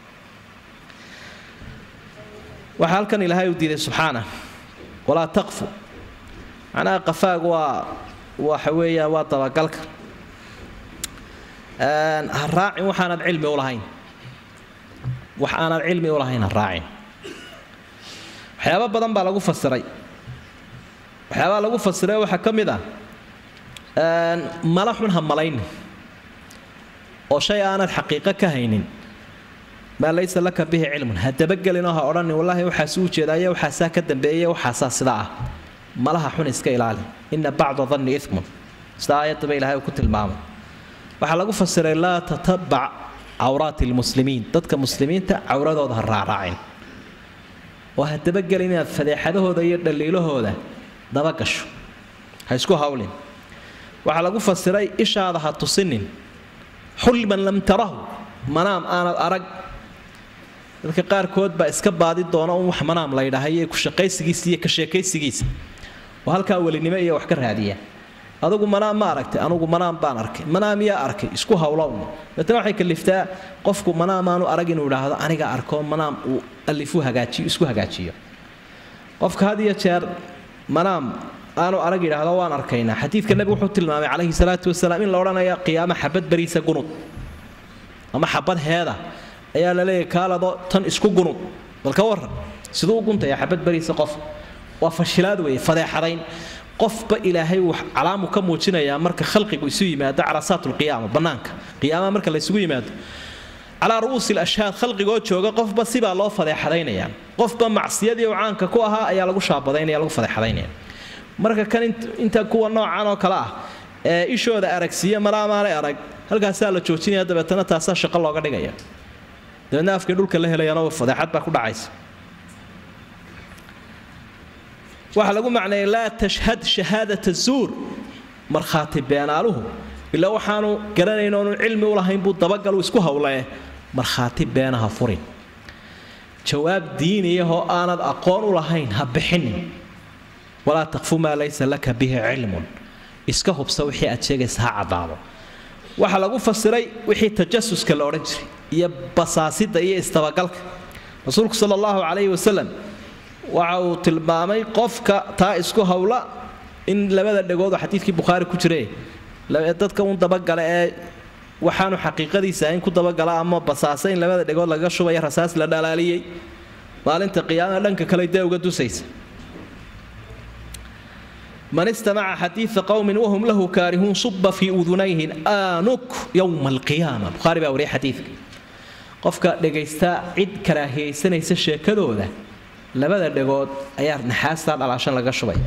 waxaa halkan ilaahay u diiday subxaana walaa taqfu macnaha qafaag waa waxa weeyaan waa dabagalka ha raacin waxaanad cilmi u lahayn wax aanad cilmi u lahayn ha raacin waxyaaba badan baa lagu fasiray waxyaabaa lagu fasiray waxaa ka mid ah mala xun ha malaynin oo shay aanad xaqiiqo ka haynin maa laysa laka bihi cilmun ha dabagelinoo ha odhanin wallaahi waxaas u jeedaaye waxaasaa ka dambeeye waxaasaa sidaa ah malaha xun iska ilaali ina bacda danni imun sida aayaddaba ilahay uu ku tilmaamay waxaa lagu fasiray laa tatabac cawraati lmuslimiin dadka muslimiinta cawradooda ha raaraacin oo ha dabagelin inaad fadeexadahooda iyo dhaliilahooda dabagasho ha isku hawlin waxaa lagu fasiray ishaada ha tusinin xulman lam tarahu manaam aanad arag dadka qaarkood baa iska baadi doona un wax manaam la ydhaahayo ku shaqaysigiisa iyo ka sheekaysigiisa oo halkaa welinimo iyo wax ka raadiya adugu manaam ma aragtay anugu manaam baan arkay manaam yaa arkay isku hawlowna daetna waxay kaliftaa qofku manaam aanu arag inuu idhaahdo aniga arko manaam uu alifu hagaajiyo isku hagaajiyo qofka had iyo jeer manaam aanu arag yidhaahdo waan arkaynaa xadiidka nebigu wuxuu tilmaamay calayhi salaatu wasalaam in la odhanaya qiyaamo xabad bariisa gunud ama xabad heeda ayaa la leeyahy kaalado tan isku gunud bal ka waran siduu u guntaya xabad bariisa qof waa fashilaad weeye fadeexadayn qofba ilaahay uu calaamu ka muujinayaa marka khalqigu isu yimaado carasaat lqiyaama bannaanka qiyaamaha marka laysugu yimaado calaa ru'uusi lashhaad khalqigoo jooga qofba sibaa loo fadeexadaynaya qofba macsiyadii uu caanka ku ahaa ayaa lagu shaabadaynaya lagu fadeexadaynaya marka kan inta kuwa noocan oo kale ah ee ishooda aragsiiya malaamaanay arag halkaasaa la joojinaya dabeetana taasaa shaqo looga dhigaya dabeedna afkii dhulka la helayana fadeexad baa ku dhacaysa waxaa lagu macneeyay laa tashhad shahaadata zuur markhaati beenaaluhu ilaa waxaanu garanayn oonu cilmi u lahayn buu dabagalu isku hawlee markhaati beenaha furin jawaab diiniyahoo aanad aqoon u lahayn ha bixinin walaa takfu maa laysa laka bihi cilmun iska hubsa wixii aad sheegaysa ha caddaado waxaa lagu fasiray wixii tajasuska la odhan jiray iyo basaasida iyo istabagalka rasuulku sala allahu calayhi wasalam waxa uu tilmaamay qofka taa isku hawla in labada dhegood oo xadiidkii bukhaari ku jire dadka un dabagala ee waxaanu xaqiiqadiisa in ku dabagala ama basaasa in labada dhegood lagaga shubaya rasaas la dhalaaliyey maalinta qiyaamaha dhanka kale dee uga dusaysa man istamaca xadiida qowmin wahum lahu kaarihuun suba fii udunayhi aanuk yowma alqiyaama bukhaari baa wariyay xadiidka qofka dhegaysta cid karaahiyaysanaysa sheekadooda labada dhegood ayaa naxaastaa dhalaashan laga shubaya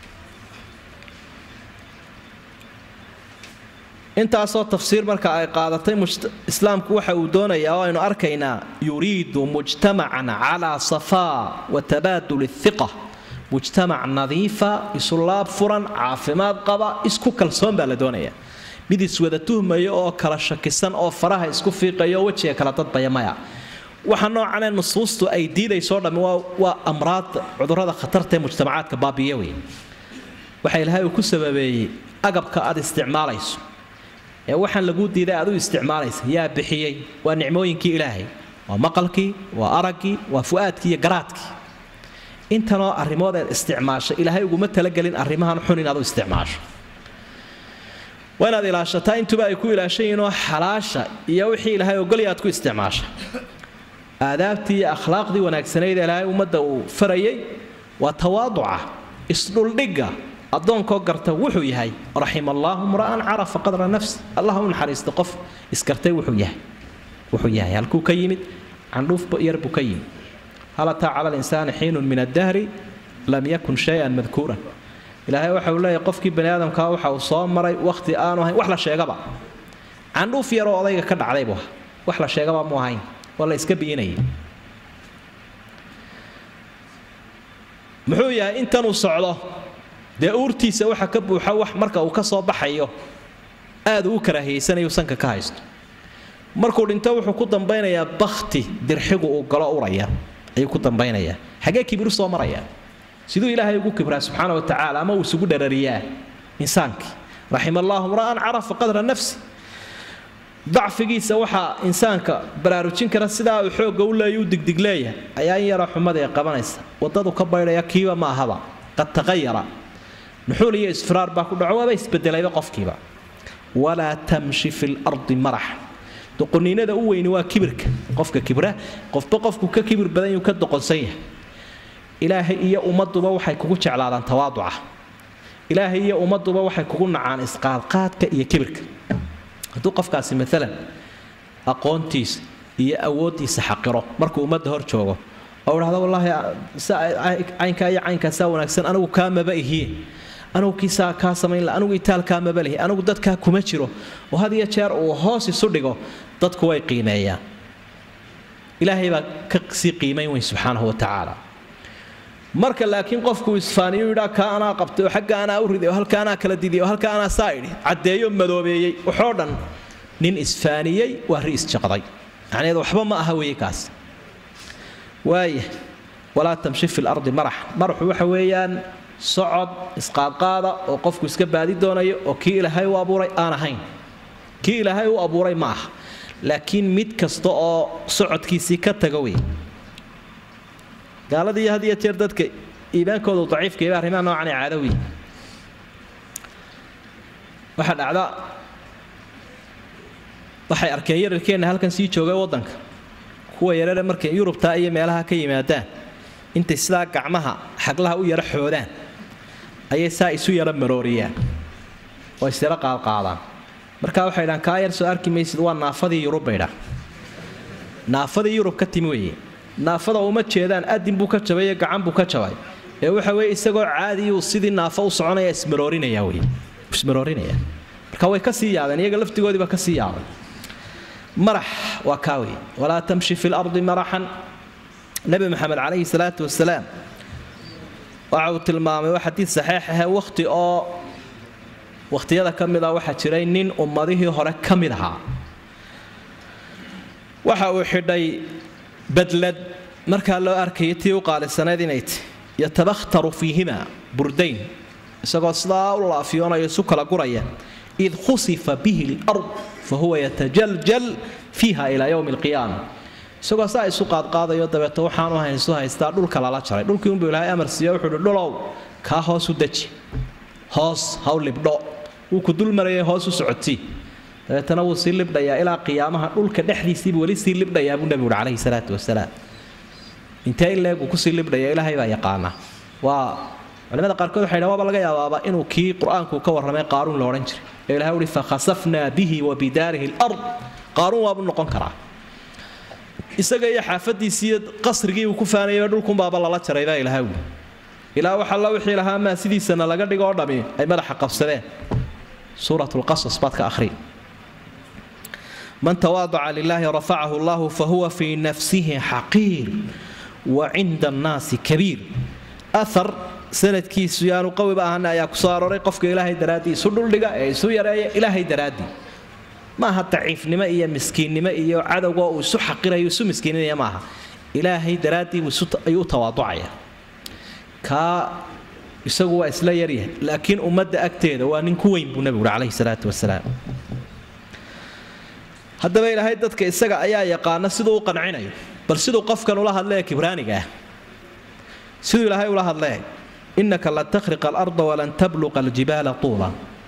intaasoo tafsiir marka ay qaadatay islaamku waxa uu doonayaa oo aynu arkaynaa yuriidu mujtamacan calaa safaa wa tabaadul iqa mujtamac nadiifa isulaab furan caafimaad qaba isku kalsoon baa la doonaya mid iswada tuhmaya oo kala shakisan oo faraha isku fiiqaya oo wejiga kala dadbaya maya waxa noocanee nusuustu ay diidaysoo dhammi waa amraad cudurrada khatarta ee mujtamacaadka baabiya wey waxa ilaahay uu ku sababeeyey agabka aad isticmaalayso ee waxaan laguu diiday aad u isticmaalaysa yaa bixiyey waa nicmooyinkii ilaahay waa maqalkii waa araggii waa fu'aadkii iyo garaadkii intanoo arrimood eed isticmaasha ilaahay uguma talagelin arrimahan xun inaad u isticmaasho waa inaad ilaashataa intuba ay ku ilaashan yihiinoo xalaasha iyo wixii ilaahay ogolya aad ku isticmaasha aadaabtii iyo akhlaaqdii wanaagsanayd ee ilaahay ummadda uu farayay waa tawaaduca isdhuldhigga addoonkoo garta wuxuu yahay raxima allaahu mra'an carafa qadra nafsi allah u naxariista qof iskartay wuxuu yahay wuxuu yahay halkuu ka yimid candhuuf yar buu ka yimid hal ataa cala linsaani xiinun min addahri lam yakun shay-an madkuuran ilaahay waxa uu leeyahay qofkii bani aadamkaa waxa uu soo maray wakhti aanu ahayn wax la sheegaba candhuuf yaroo odayga ka dhacday buu ahaa wax la sheegaba mu ahayn waa la iska biinayay muxuu yahay intanuu socdo dee uurtiisa waxa ka buuxa wax marka uu ka soo baxayo aad uu u karaahiyeysanayu sanka ka haysto markuu dhinto wuxuu ku dambaynayaa bakti dirxigu uu galo uraya ayuu ku dambaynayaa xagee kibiru soo maraya siduu ilaahay ugu kibraa subxaana wa tacaala ama uu isugu dharariyaa insaankii raxima allaahu mra'an carafa qadra nafsi dacfigiisa waxaa insaanka baraarujin kara sidaa uu xoogga u leeya u digdig leeyahay ayaa in yara xumada ee qabanaysa wadadu ka baydhaya kiiba ma ahaba qad taqayara nuxuul iyo isfiraar baa ku dhaco waaba isbedelayba qofkiiba walaa tamshi fi lardi marax doqoniinada u weyni waa kibirka qofka kibra qofba qofku ka kibir badan yuu ka doqonsan yahay ilaahay iyo ummaduba waxay kugu jeclaadaan tawaaduca ilaahay iyo ummaduba waxay kugu nacaan isqaadqaadka iyo kibirka hadduu qofkaasi maalan aqoontiisa iyo awooddiisa xaqiro markuu ummadda hor joogo oo idhahdo wallaahi caynkaa iyo caynkaasaa wanaagsan anigu kaa maba ihiye anigu kiisaa kaa samayn anigu itaalkaa maba lihi anigu dadkaa kuma jiro oo had iyo jeer uu hoos isu dhigo dadku way qiimeeyaan ilaahay baa ka sii qiimayn weyn subxaanahu wa tacaala marka laakiin qofku isfaaniyu yidhaa kaa anaa qabtay oo xagga anaa u riday oo halka anaa kala diday oo halka anaa saa idhi caddeeyo madoobeeyey waxoo dhan nin isfaaniyey waa ri isjaqday macnaheedu waxba ma aha weeye kaas waaya walaa tamshi fi lardi marax maraxu waxa weeyaan socod isqaadqaada oo qofku iska baadi doonayo oo kii ilaahay u abuuray aan ahayn kii ilaahay u abuuray ma aha laakiin mid kasta oo socodkiisii ka taga wey gaaladii had iyo jeer dadka iimaankoodu daciifkayba arrimaha noocan ee caadawi waxaa dhacda waxay arkeen yararkeenna halkan sii joogay waddanka kuwa yarare markay yurubtaa iyo meelaha ka yimaadaan intay sidaa gacmaha xaglaha u yara xoodaan ayay saa isu yara marooriyaan oo isyara qaadqaadaan markaa waxay dhahaan kaa yar soo arki maysid waa naafadii yurub bay dhaa naafadii yurub ka timi weeye naafada uma jeedaan adin buu ka jabay iyo gacan buu ka jabay ee waxa weye isagoo caadiyuu sidii naafo u soconaya ismaroorinaya wey ismaroorinaya marka way ka sii yaabeen iyaga laftigoodiiba ka sii yaabay marax waa kaa wey walaa tamshi fi lardi maraxan nebi maxamed calayhi salaatu wasalaam waxa uu tilmaamay waa xadiid saxiix ahee wakhti oo wakhtiyada ka mid a waxaa jiray nin ummadihii hore ka mid ahaa waxa uu xidhay badlad markaa loo arkayay tii u qaalisanayd inay ti yatabakhtaru fiihima burdayn isagoo sidaa u laafiyoonayo isu kala guraya id khusifa bihi lard fa huwa yatajaljal fiiha ilaa yowmi alqiyaama isagoo saa isu qaadqaadayo dabeeto waxaanu hayn isu haystaa dhulka lala jaray dhulkii unbuu ilaahay amar siiyo wuxuu uhi dhulow kaa hoos u deji hoos haw libdho wuu ku dul marayay hoos u socotii dabeetana wuu sii libdhayaa ilaa qiyaamaha dhulka dhexdiisiibu weli sii libdhayaa buu nebigu uhi calayhi salaatu wasalaam intee in leeg uu kusii libdhaya ilaahay baa yaqaana waa culimada qaarkood waxay dhahan waaba laga yaabaaba inuu kii qur-aanku ka warramay qaaruun la odhan jiray ee ilahay uhi fakhasafnaa bihi wa bidaarihi lard qaaruun waabuu noqon karaa isaga iyo xaafadiisii iyo qasrigii uu ku faanayay dhulkunbaaba lala jaray baa ilahay uli ilaa waxa la wixii lahaa maa sidiisana laga dhigo oo dhami ay madaxa qabsadeen suurat lqasas baad ka akhri man tawaadaca lilaahi rafacahu allahu fahuwa fii nafsihi xaqiir wa cinda annaasi kabiir athar sanadkiisu yaanu qawiba ahana ayaa ku soo arooray qofka ilaahay daraaddii isu dhuldhiga ee isu yareeya ilaahay daraaddii maaha daciifnimo iyo miskiinnimo iyo cadowga uu isu xaqirayo isu miskiininaya maaha ilaahay daraaddii ayuu u tawaaducaya kaa isagu waa isla yaryahay laakiin ummadda agteeda waa nin ku weyn buu nebigu uhi calayhi salaatu wasalaam haddaba ilaahay dadka isaga ayaa yaqaana siduu u qancinayo bal siduu qofkan ula hadlee kibraaniga ah siduu ilaahay ula hadlee innaka lan takhriqa alarda walan tabluqa aljibaala tuula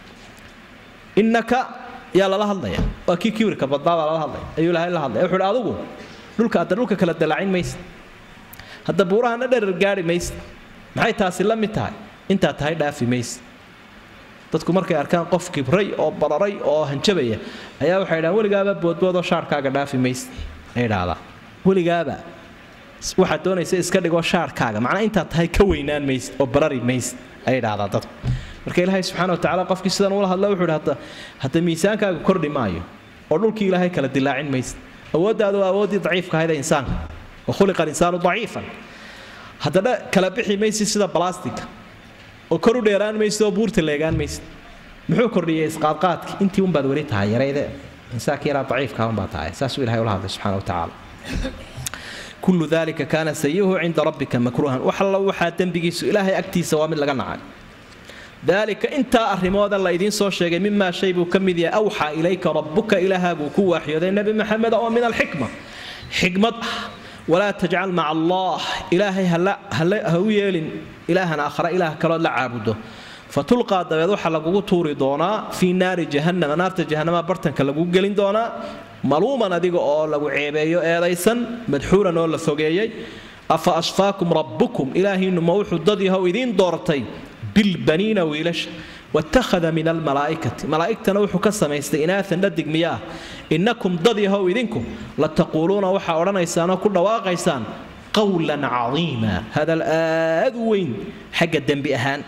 innaka yaa lala hadlaya waa kii kibirka badnaa baa lala hadlaya ayuu ilaahay la hadlaya wuxuu hi adigu dhulka hadda dhulka kala dalaacin maysa hadda buurahana dherer gaari maysa maxay taasi la mid tahay intaa tahay dhaafi maysa dadku markay arkaan qof kibray oo bararay oo hanjabaya ayaa waxay dhahaan weligaaba boodboodoo shaarkaaga dhaafi maysa ay dhahdaa weligaaba waxaad doonaysa iska dhigoo shaarkaaga macnaa intaad tahay ka weynaan maysa oo barari maysa ayay dhahdaa dadku marka ilaahay subxaana wa tacala qofkii sidan ula hadla wuxuu idhi hadda miisaankaaga kordhi maayo oo dhulkii ilaahay kala dilaacin maysa awooddaadu waa awooddii daciifka ahayd ee insaanka wa khuliqa alinsaanu daciifan haddana kala bixi maysid sida balastica oo kor u dheeraan maysid oo buurta leegaan maysid muxuu kordhiyey isqaadqaadki intii unbaad weli tahay yarayde insaanka yaraa daciifka unbaa tahay saasuu ilahay ula hadlay subxana wa tacaala kullu dalika kaana sayuhu cinda rabbika makruuhan wax alla waxaa dembigiisu ilaahay agtiisa waa mid laga nacay daalika intaa arrimooda la idiin soo sheegay mimaa shay buu ka mid yahay awxaa ilayka rabbuka ilaahaaguu ku waaxyooday nebi maxamed oo min alxikma xikmad ah walaa tajcal maca allah ilaahay ha u yeelin ilaahan aakhara ilaah kalood la caabudo fatulqaa dabeed waxaa lagugu tuuri doonaa fii naari jahannama naarta jahannama bartanka lagugu gelin doonaa maluuman adiga oo lagu ceebeeyo eedaysan madxuuran oo la fogeeyey afa ashfaakum rabbukum ilaahiinnu ma wuxuu dad yahow idiin doortay bilbaniina wiilasha watakhada min almalaa'ikati malaa'igtana wuxuu ka samaystay inaatan dhadig miyaa innakum dad yahow idinku la taquuluuna waxaa odhanaysaanoo ku dhawaaqaysaan qawlan cadiima hadal aad u weyn xagga dembi ahaan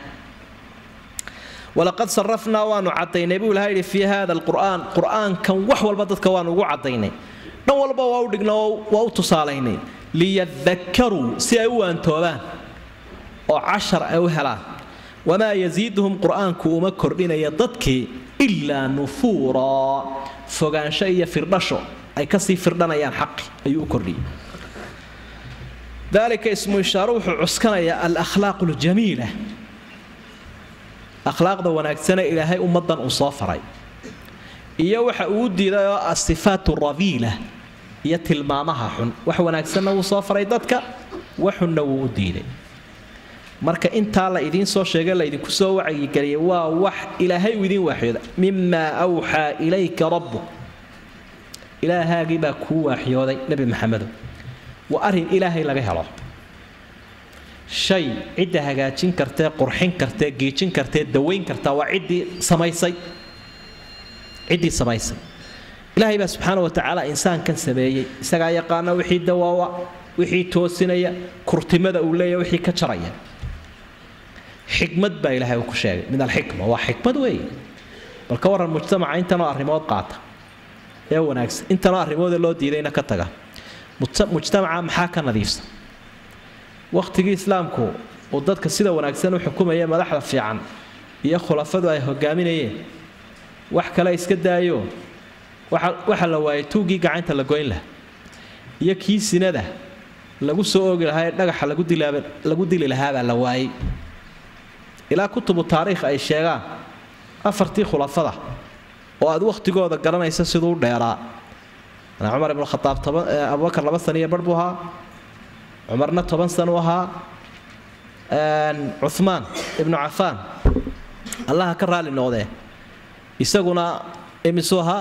walaqad sarafnaa waanu cadaynay buu ilaha yidhi fii hada alqur'aan qur'aankan wax walba dadka waanu ugu cadaynay dhan walba waa u dhigna waa u tusaalaynay liyadakaruu si ay u waantoobaan oo cashar ay u helaan wamaa yasiiduhum qur'aanku uma kordhinaya dadkii ilaa nufuuraa fogaansho iyo firdhasho ay kasii firdhanayaan xaqi ayuu u kordhiyay dalika ismu ishaaro wuxuu cuskanayaa alakhlaaq ljamiila akhlaaqda wanaagsane ilaahay ummadan uu soo faray iyo waxa uu diiday oo asifaat rabiila iyo tilmaamaha xun wax wanaagsanna wuu soo faray dadka waxunna wuu u diiday marka intaa la idiin soo sheegay laydinku soo wacyigeliyay waa wax ilaahay uu idiin waaxyooda mimaa awxaa ilayka rabbuk ilaahaagii baa kuu waaxyooday nebi maxamedo waa arrin ilaahay laga helo shay cidda hagaajin kartee qurxin kartee geejin kartee dawayn kartaa waa ciddii samaysay ciddii samaysay ilaahay baa subxaana wa tacaala insaankan sameeyey isagaa yaqaana wixii dawaawa wixii toosinaya kurtimada uu leeyahy wixii ka jaraya xikmad baa ilaahay uu ku sheegay min alxikma waa xikmad weeye bal ka warran mujtamaca intanoo arrimood qaata ee wanaagsan intanoo arrimoodee loo diidayna ka taga mujtamaca maxaa ka nadiifsan wakhtigii islaamku uu dadka sida wanaagsan u xukumaya madaxda fiican iyo khulafadu ay hogaaminayeen wax kale iska daayo waxa la waayay tuuggii gacanta la goyn laha iyo kii sinada lagu soo oogi lahaa ee dhagaxa lagu dili lahaabaa la waayey ilaa kutubu taariikh ay sheegaan afartii khulafada oo aad wakhtigooda garanaysa siduu u dheeraa cumar ibnu khaaab abubakar laba san iyo bar buu ahaa cumarna toban san u ahaa cumaan ibnu cafaan allaha ka raali noqdee isaguna imisuu ahaa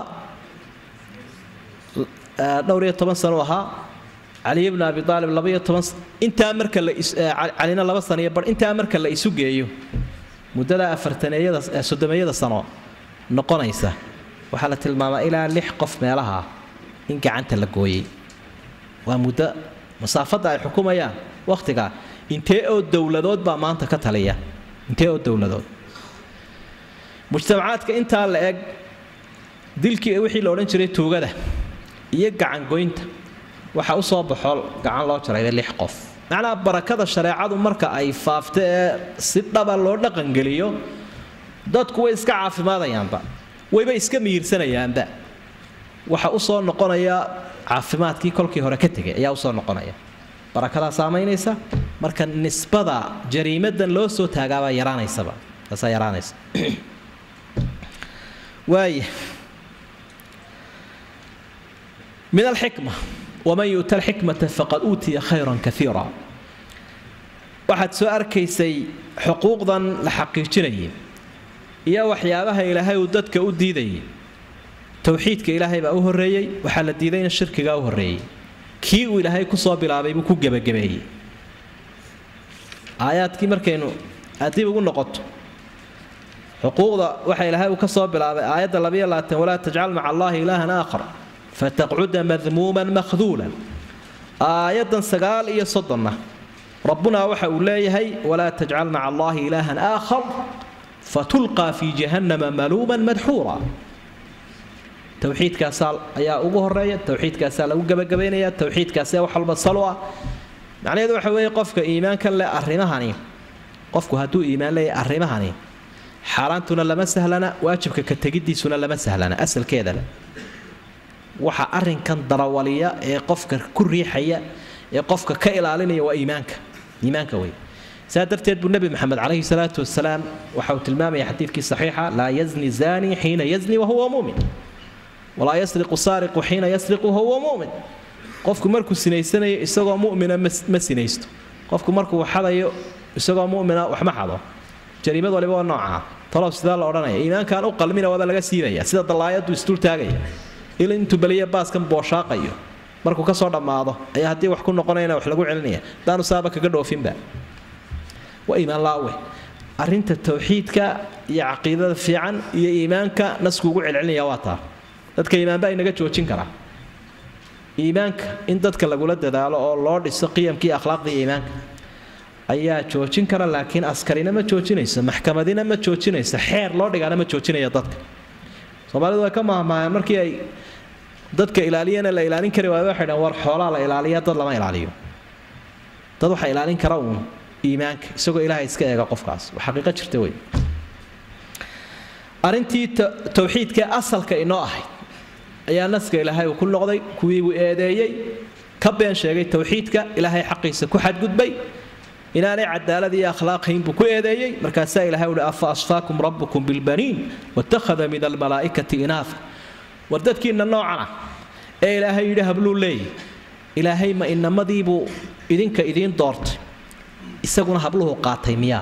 dhowr iyo toban san u ahaa caliy bnu abi aalib labaiyo toban intaa marka calina laba san iyo bar intaa marka la isu geeyo muddada afartaneeyada soddomeeyada sano noqonaysa waxaa la tilmaamaa ilaa lix qof meelaha in gacanta la gooyey waa muddo masaafadda ay xukumayaan wakhtigaa intee oo dowladood baa maanta ka taliya intee oo dowladood mujtamacaadka intaa la eg dilkii wixii la odhan jiray tuugada iyo gacangoynta waxaa u soo baxo gacan loo jarayda lix qof macnaha barakada shareecadu marka ay faafto ee si dhaba loo dhaqangeliyo dadku way iska caafimaadayaanba wayba iska mihirsanayaanba waxa usoo noqonaya caafimaadkii kolkii hore ka tegay ayaa usoo noqonaya barakadaa saamaynaysa marka nisbada jariimadan loo soo taagaabaa yaraanaysaba taasaa yaraanaysa waaya min alxikma waman yu'ta alxikmata faqad uutiya khayran kaiira waxaad soo arkaysay xuquuqdan la xaqiijinayay iyo waxyaabaha ilaahay uu dadka u diidayay towxiidka ilaahay baa u horreeyey waxaa la diidayna shirkigaa u horreeyey kii uu ilaahay kusoo bilaabay buu ku gebagabeeyey aayaadkii markaynu aadib ugu noqoto xuquuqda waxa ilaahay uu ka soo bilaabay aayadda labayo labaatan walaa tajcal maca allaahi ilaahan aakhar fataqcuda madmuuman makhduulan aayaddan sagaal iyo soddonna rabbunaa waxa uu leeyahay walaa tajcal maca allaahi ilaahan aakhar fatulqaa fii jahannama maluuman madxuura towxiidkaasaa ayaa ugu horeeya towxiidkaasaa lagu gebagabaynaya towxiidkaasee wax walba salo ah macnaheedu waxa weeye qofka iimaankan leh arrimahani qofku hadduu iimaan leeyahay arrimahani xaaraantuna lama sahlana waajibka ka tegiddiisuna lama sahlana asalkeedale waxa arrinkan darawaliya ee qofka ku riixaya ee qofka ka ilaalinaya waa iimaanka iimaanka wey saa darteed buu nebi maxamed calayhi salaatu wasalaam waxa uu tilmaamaya xadiidkii saxiixa laa yazni zani xiina yazni wahuwa muumin walaa yasriqu saariqu xiina yasriqu wahuwa muumin qofku markuu sinaysanayo isagoo mumina ma sinaysto qofku markuu xadayo isagoo mumina wax ma xado jariimad waliba waa noocaa talow sidaa la odhanaya iimaankaan u qalmina waaba laga siibaya sida dallaayadu isdultaagaya il intuu beliya baaskan booshaaqayo markuu ka soo dhammaado ayaa haddii wax ku noqonayna wax lagu celinaya hadaanu saaba kaga dhoofinba waa iimaan laawe arrinta towxiidka iyo caqiidada fiican iyo iimaanka nasku ugu celcelinaya waa taa dadka iimaanba inaga joojin karaa iimaanka in dadka lagula dadaalo oo loo dhiso qiyamkii akhlaaqda iyo iimaanka ayaa joojin kara laakiin askarina ma joojinayso maxkamadina ma joojinayso xeer loo dhigaana ma joojinaya dadka soomaalidu way ka mahmaayaan markii ay dadka ilaaliyana la ilaalin kari waay waxay dhahan war xoolaa la ilaaliya dad lama ilaaliyo dad waxaa ilaalin kara uun iimaanka isagoo ilaahay iska eega qofkaas waa xaqiiqo jirta wey arrintii towxiidkee asalka inoo ahayd ayaa naska ilaahay uu ku noqday kuwiibuu eedeeyey ka been sheegay towxiidka ilaahay xaqiisa ku xadgudbay inaanay cadaalad iyo akhlaaqhayn buu ku eedeeyey markaasaa ilahay uhi afa asfaakum rabbukum bilbaniin watakhada min almalaa'ikati inaafa war dadkiinna noocan ah ee ilaahay yidhi habluu leeyay ilaahay ma inamadiibuu idinka idiin doortay isaguna habluhu qaatay miyaa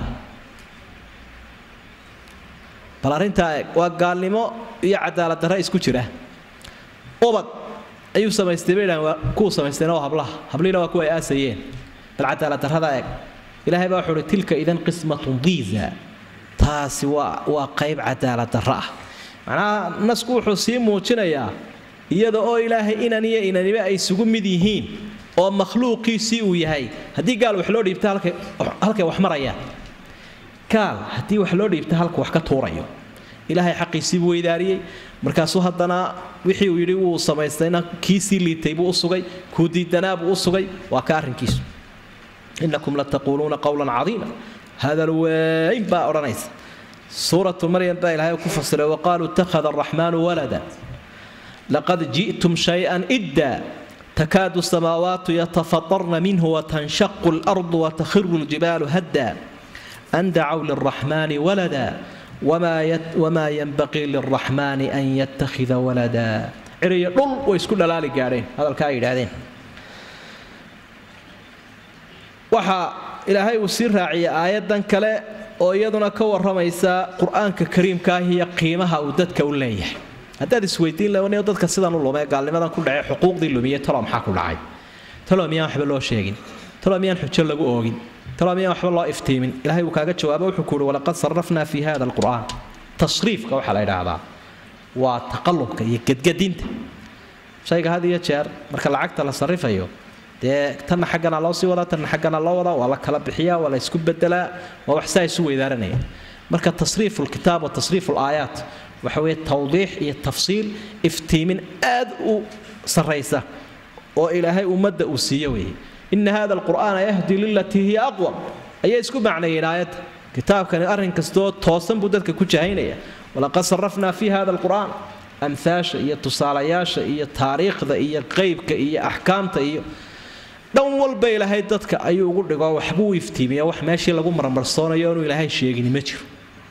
bal arrintaa eeg waa gaalnimo iyo cadaalad darre isku jira ubad ayuu samaystay bay dhahan waa kuwu samaystayna waa hablaha hablihiina waa kuwa ay aasayeen bal cadaalad darrada eeg ilaahay baa wuxuu uhi tilka idan qismatun diiza taasi waa waa qayb cadaalad darro ah macnaha nasku wuxuu sii muujinayaa iyada oo ilaahay inan iyo inaniba ay isugu mid yihiin oo makhluuqiisii uu yahay haddii gaal wax loo dhiibta halkay wax marayaan gaal haddii wax loo dhiibta halka wax ka tuurayo ilaahay xaqiisiibuu weydaariyey markaasuu haddana wixii uu yidhi wuu samaystayna kiisii liitay buu u sugay kuu diidanaa buu u sugay waa ka arrinkiisu inakum lataquuluuna qowlan cadiima hadal weyn baa odhanaysa suuratu maryam baa ilaahay ku fasiray waqaaluu ittakhada araxmaanu walada laqad ji'tum shay-an idda takaadu samaawaatu yatafatarna minhu watanshaqu alardu watakhiru ljibaalu hadda an dacow lilraxmaani walada wamaa yanbaqii lilraxmaani an yattakhida walada ciriyo dhul way isku dhalaali gaadheen hadalka ay yidhaahdeen waxaa ilaahay uu sii raaciyay aayadan kale oo iyaduna ka waramaysa qur-aanka kariimkaah iyo qiimaha uu dadka u leeyahay haddaad isweydiin lahayn dadka sidan u lumee gaalnimadan ku dhacay xuquuqdii lumiyey talo maxaa ku dhacay talo miyaan waxba loo sheegin talo miyaan xujo lagu oogin talo miyaan waxba loo iftiimin ilahay uu kaaga jawaabo wuxuu ku uhi walaqad sarrafnaa fi hada alqur'aan tasriifka waxaa la idhaahdaa waa taqallubka iyo gedgedinta shayga had iyo jeer marka lacagta la sarrifayo dee tanna xaggana loo sii wadaa tanna xaggana loo wadaa waa la kala bixiyaa waa la isku bedelaa waa wax saa isu weydaaranaya marka tasriifu lkitaab wa tasriifu laayaat waxa weeye tawdiix iyo tafsiil iftiimin aad u sarraysa oo ilaahay ummadda uu siiyo weeye ina hada alqur'aana yahdi lilatii hiya aqwam ayay isku macneeyeen aayadda kitaabkani arrin kastoo toosan buu dadka ku jahaynaya walaqad sarrafnaa fi hada alqur'aan amhaasha iyo tusaalayaasha iyo taariikhda iyo qeybka iyo axkaamta iyo dhan walba ilaahay dadka ayuu ugu dhigo waxbuu iftiimiya wax meeshii lagu marmarsoonayo inuu ilaahay sheegini ma jiro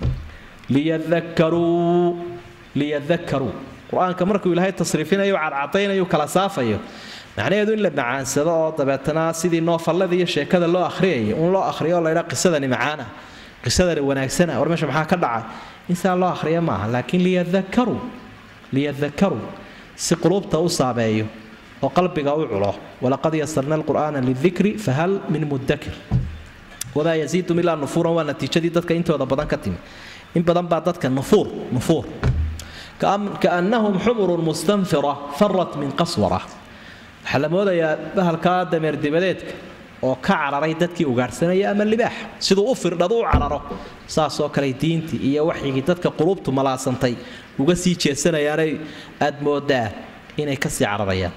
liyadakaruu liyadakaruu qur-aanka markuu ilaahay tasriifinayo cadcadaynayo kala saafayo macnaheedu in la macaansado oo dabeetana sidii noofallada iyo sheekada loo akhriyayo un loo akhriyo oo laydhaa qisadani macaana qisadani wanaagsana war meesha maxaa ka dhacay insaa loo akhriya maaha laakiin liyadakaruu liyadakaruu si quluubta u saameeyo oo qalbiga u culo walaqad yasarna alqur'aana lidikri fahal min mudakir wamaa yaziidum ilaa nufuuran waa natiijadii dadka intooda badan ka timi in badan baa dadka nufuur nufuur kaannahum xumurun mustanfira farat min qaswara waxaa la moodayaa bahalkaa dameer dibadeedka oo ka cararay dadkii ugaadhsanaya ama libaax siduu u firdhadu u cararo saasoo kale diintii iyo waxyigii dadka qulubtu malaasantay uga sii jeesanayaanay aad moodaa inay kasii cararayaan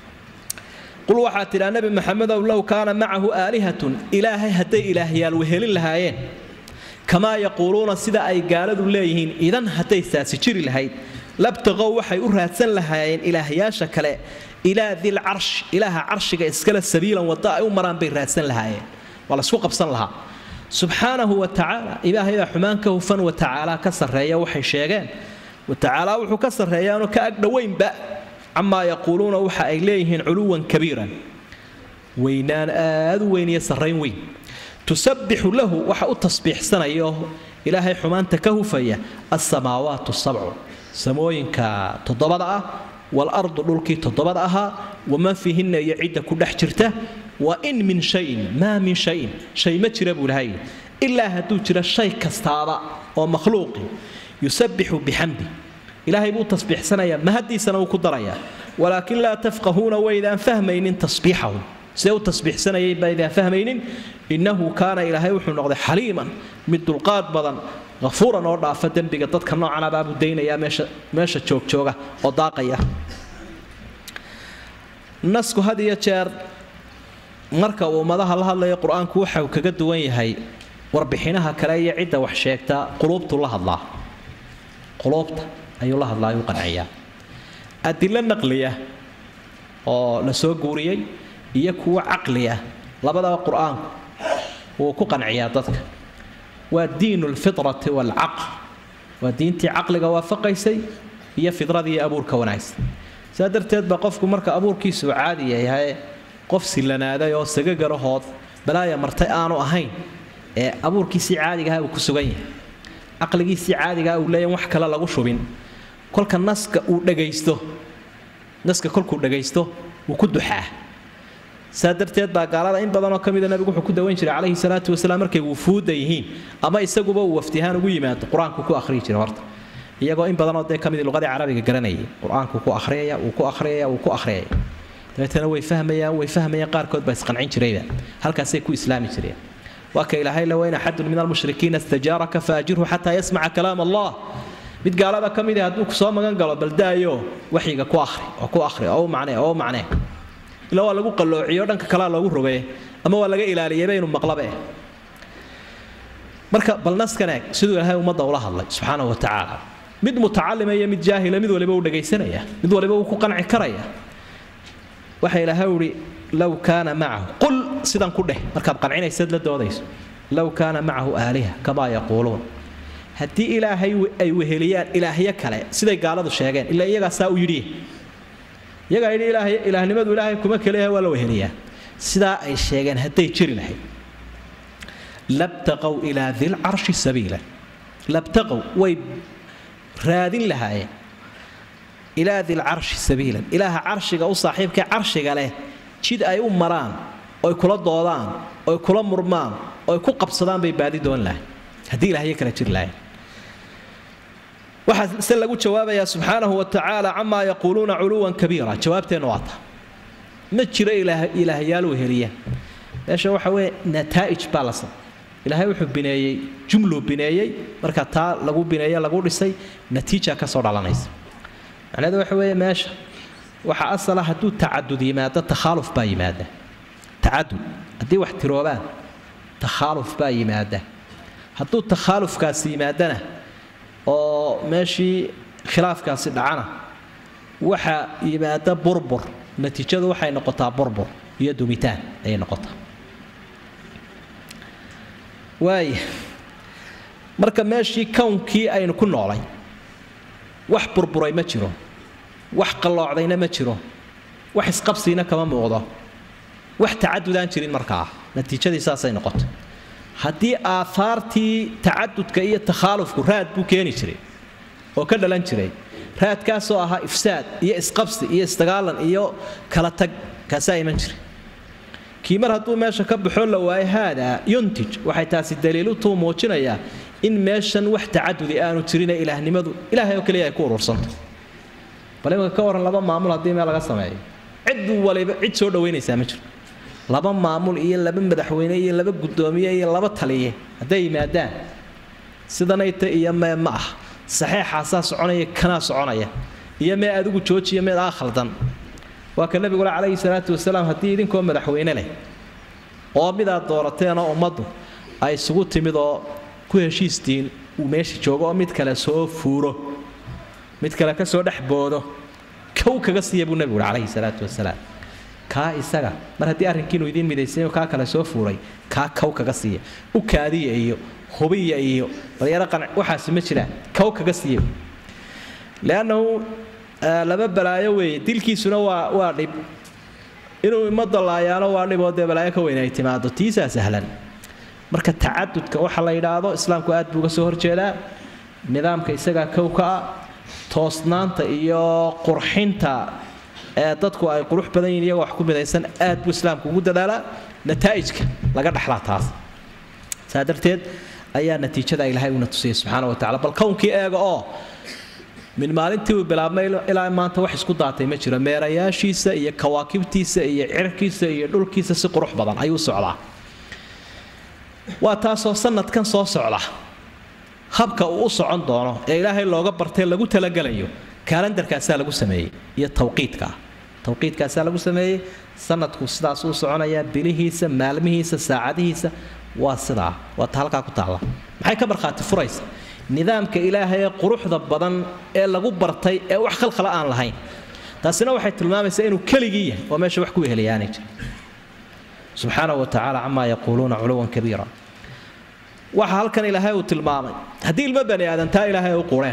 qul waxaa tidhaa nebi maxamedow low kaana macahu aalihatun ilaahay hadday ilaahyaal wehelin lahaayeen kamaa yaquuluuna sida ay gaaladu leeyihiin idan hadday saasi jiri lahayd labtaqow waxay u raadsan lahaayeen ilaahyaasha kale ilaa dil carsh ilaaha carshiga iskale sabiilan wadda ay u maraan bay raadsan lahaayeen waa laysku qabsan lahaa subxaanahu wa tacaala ilaahay baa xumaan ka hufan wa tacaala ka sarreeya waxay sheegeen wa tacaala wuxuu ka sarreeyaanoo ka agdhoweynba camaa yaquuluuna waxa ay leeyihiin culuwan kabiiran weynaan aad u weyn iyo sarrayn weyn tusabbixu lahu waxa u tasbiixsanayo ilaahay xumaanta ka hufaya alsamaawaatu sabcu samooyinka toddobada ah waalardu dhulkii toddobada ahaa waman fiihinna iyo cidda ku dhex jirta wa in min shayin maa min shayin shay ma jira buu ilahay ilaa hadduu jiro shay kastaaba oo makhluuqi yusabbixu bixamdi ilaahay buu tasbiixsanayaa mahaddiisana wuu ku darayaa walaakin laa tafqahuuna waydaan fahmaynin tasbiixahum sidee u tasbiixsanayay baydaan fahmaynin innahu kaana ilaahay wuxuu noqday xaliiman mid dulqaad badan afuuran oo dhaafa dembiga dadka noocana baabuu daynayaa meesha meesha joogjooga oo daaqaya nasku had iyo jeer marka uu ummadaha la hadlayo qur-aanku waxa uu kaga duwan yahay warbixinaha kale iyo cidda wax sheegta quluubtu la hadlaa quluubta ayuu la hadlaa ayuu qanciyaa adilo naqliya oo la soo guuriyey iyo kuwo caqli ah labadaba qur-aanku wuu ku qanciyaa dadka waa diinu lfitrati waalcaql waa diintii caqliga waafaqaysay iyo fidradii abuurka wanaagsan sidaa darteed baa qofku marka abuurkiisu caadiya yahay qof sillanaaday oo sagagarahood balaaya martay aanu ahayn ee abuurkiisii caadigaha uu ku sugan yahay caqligiisii caadigaha uu leeyahy wax kale lagu shubin kolka naska uu dhagaysto naska kolkuu dhagaysto wuu ku duxaa saa darteed baa gaalada in badanoo ka mida nabigu wuxuu ku dawayn jiray calayhi salaatu wasalaam markay wufuudda yihiin ama isaguba uu waftihaan ugu yimaado qur-aanku ku akhriyi jiray horta iyagoo in badanoo dee ka mid luqadii carabiga garanayay qur-aanku ku akhriyaya wuu ku akhriyaya wuu ku akhriyaya dabeetana way fahmayaan way fahmayaan qaarkood baa isqancin jirayba halkaasay ku islaami jireen waa ka ilaahay la wayn axadun min almushrikiina istajaaraka faajirhu xataa yasmaca kalaam allah mid gaalada ka mid ah hadduu kusoo magan galo baldaayo waxyiga ku ahri oo ku ahri oo u macnee oo u macnee ila waa lagu qalloociyo dhanka kalea loogu rogaye ama waa laga ilaaliyayba inuu maqlabe marka bal naskan eeg siduu ilaahay ummadda ula hadlay subxaana wa tacaala mid mutacalima iyo mid jaahila mid waliba uu dhagaysanaya mid waliba uu ku qanci karaya waxa ilaahay uhi low kaana macahu qul sidan ku dheh markaad qancinaysad la doodayso low kaana macahu aaliha kamaa yaquuluun haddii ilaahay ay weheliyaan ilaahyo kale siday gaaladu sheegeen ilaa iyagaa saa u yidhi iyagaa yidhi ilaahay ilaahnimadu ilaahay kuma keliyaha waa la weheliyaa sidaa ay sheegeen hadday jiri lahayd labtaqow ilaa dilcarshi sabiila labtaqow way raadin lahaayeen ilaa dilcarshi sabiilan ilaaha carshiga u saaxiibkae carshiga leh jid ay u maraan oy kula doodaan oy kula murmaan oy ku qabsadaan bay baadi doon lahay haddii ilaahyo kale jiri lahayn waxaa se lagu jawaabayaa subxaanahu wa tacaala camaa yaquuluuna culuwan kabiira jawaabteennu waa ta ma jiro ilaahyaal weheliya meesha waxa weeye nataa'ij baa la sam ilaahay wuxuu bineeyey jumluu bineeyey marka taa lagu bineeye lagu dhisay natiija ka soo dhalanaysa macnaheedu waxa weeye meesha waxaa asala hadduu tacadud yimaado takhaaluf baa yimaada tacadud haddii wax tiroobaan takhaaluf baa yimaada hadduu takhaalufkaasi yimaadana oo meeshii khilaafkaasi dhacana waxa yimaada burbur natiijadu waxay noqotaa burbur iyo dumitaan ayay noqotaa waaya marka meeshii kownkii aynu ku noolay wax burburay ma jiro wax qalloocdayna ma jiro wax isqabsiina kama muuqdo wax tacadudaan jirin markaa natiijadii saasay noqotay haddii aahaartii tacadudka iyo takhaalufku raad buu keeni jiray oo ka dhalan jiray raadkaasoo ahaa ifsaad iyo isqabsi iyo isdagaalan iyo kala tag kaasaa iman jiray kii mar hadduu meesha ka baxoo la waayo haadaa yuntij waxay taasi daliilutuu muujinayaa in meeshan wax tacadudi aanu jirinee ilaahnimadu ilaahay oo keliya ay ku urursantay bal imika ka warran laba maamul haddii meel laga sameeyo cid waliba cid soo dhawaynaysaa ma jirto laba maamul iyo laba madaxweyne iyo laba guddoomiye iyo laba taliye hadday yimaadaan sidanayta iyo mee ma ah saxeexaasaa soconaya kanaa soconaya iyo mee adigu joojiyo meed aa khaldan waa ka nabigule calayhi salaatu wasalaam haddii idinkoo madaxweyne leh oo midaad doorateenoo ummaddu ay isugu timid oo ku heshiistiin uu meesha joogo oo mid kale soo fuuro mid kale ka soo dhex boodo kow kaga siiya buu nebigu uhi calayhi salaatu wasalaam kaa isaga mar haddii arrinkiinu idiin midaysayo kaa kale soo fuuray kaa kow kaga siiya u kaadiya iyo hubiya iyo dalyaro qanac waxaasi ma jiraan kow kaga siiya leannahu laba balaayo weeye dilkiisuna waa waa dhib inuu imada laayaano waa dhiboo dee balaayo ka weyn ay timaado tiisaa sahlan marka tacadudka waxa la yidhaahdo islaamku aad buu uga soo horjeedaa nidaamka isagaa kow ka ah toosnaanta iyo qurxinta ee dadku ay qurux badan yihin iyagoo wax ku midaysan aad buu islaamku ugu dadaalaa nataa'ijka laga dhexlaa taas saa darteed ayaa natiijada ilaahay uuna tusiyay subxaana wa tacala bal kownkii eega oo min maalintii uu bilaabmay ilaa maanta wax isku daatay ma jiro meerayaashiisa iyo kawaakibtiisa iyo cirkiisa iyo dhulkiisa si qurux badan ayuu socdaa waa taasoo sanadkan soo socda habka uu u socon doono ee ilaahay looga bartay lagu talagelayo kaalandarkaasaa lagu sameeyey iyo tawqiidkaa tawqiidkaasaa lagu sameeyey sanadku sidaas uu soconayaa bilihiisa maalmihiisa saacadihiisa waa sidaa waa ta halkaa ku taalla maxay ka markhaati furaysa nidaamka ilaahay ee quruxda badan ee lagu bartay ee wax khalkhala aan lahayn taasina waxay tilmaamaysaa inuu keligii yahay oo meesha wax ku weheliyaanay jir subxaana wa tacaala camaa yaquuluuna culuwan kabiira waxa halkan ilaahay uu tilmaamay haddii ilmo bani aadantaa ilaahay ay u qureen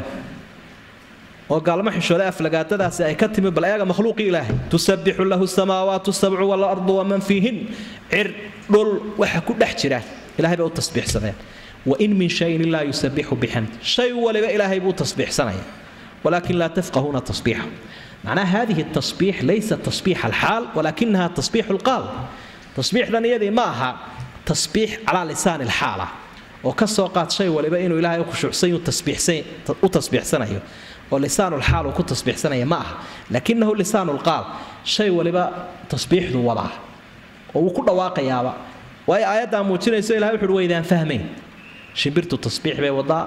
oo gaalmo xishooda aflagaadadaasi ay ka timi bal eega makhluuqii ilaahay tusabbixu lahu samaawaatu sabcu waalardu waman fiihin cir dhul waxa ku dhex jira ilahay bay u tasbiixsadeen wain min shayin ilaa yusabixu bixamd shay waliba ilaahay buu tasbiixsanaya walakin laa tafqahuuna tasbiixahu معناها هذه التصبيح ليس تصبيح الحال ولكنها تصبيح القال تصبيح ذنيدي معها تصبيح على لسان الحالة وكسو قاد شيء ولبا إنه إلهي خشوع سي وتصبيح سي وتصبيح سنة ولسان الحال وكو تصبيح سنة معها لكنه لسان القال شيء ولبا تصبيح ذو وضع وكل واقع يابا وأي آيات موجودة يسوي إلهي وحلوة إذا فهمين shimbirtu tasbiix bay wadaa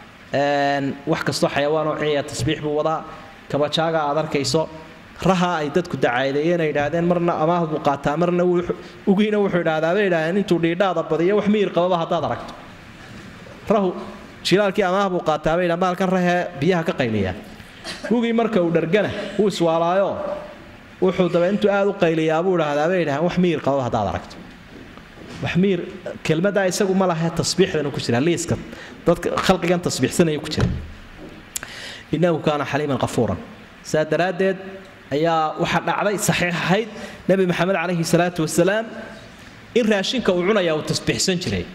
wax kastoo xayawaan oo ciya tasbiix buu wadaa kabajaaga aad arkayso raha ay dadku dacaadeeyeen ay idhaahdeen marna amaah buu qaataa marna ugiina wuxuu idhahdaa bay idhahdeen intuu dhiidhaada badiyo wax miyir qababa haddaad aragto rahu jilaalkii amaah buu qaataa bay idhahdeen maalkan rahee biyaha ka qayliyaa ugii marka uu dhargana wuu iswaalaayo wuxuu daba intuu aad u qayliyaa buu idhahdaa bay idhahdeen wax miyir qababa haddaad aragto waxmiir kelmadaa isagu ma laha tasbiixdan ku jira liiska dadka khalqigan tasbiixsanaya ku jira innahu kaana xaliiman qafuuran saa daraaddeed ayaa waxaa dhacday saxiix ahayd nebi maxamed calayhi salaatu wasalaam in raashinka uu cunaya uu tasbiixsan jiray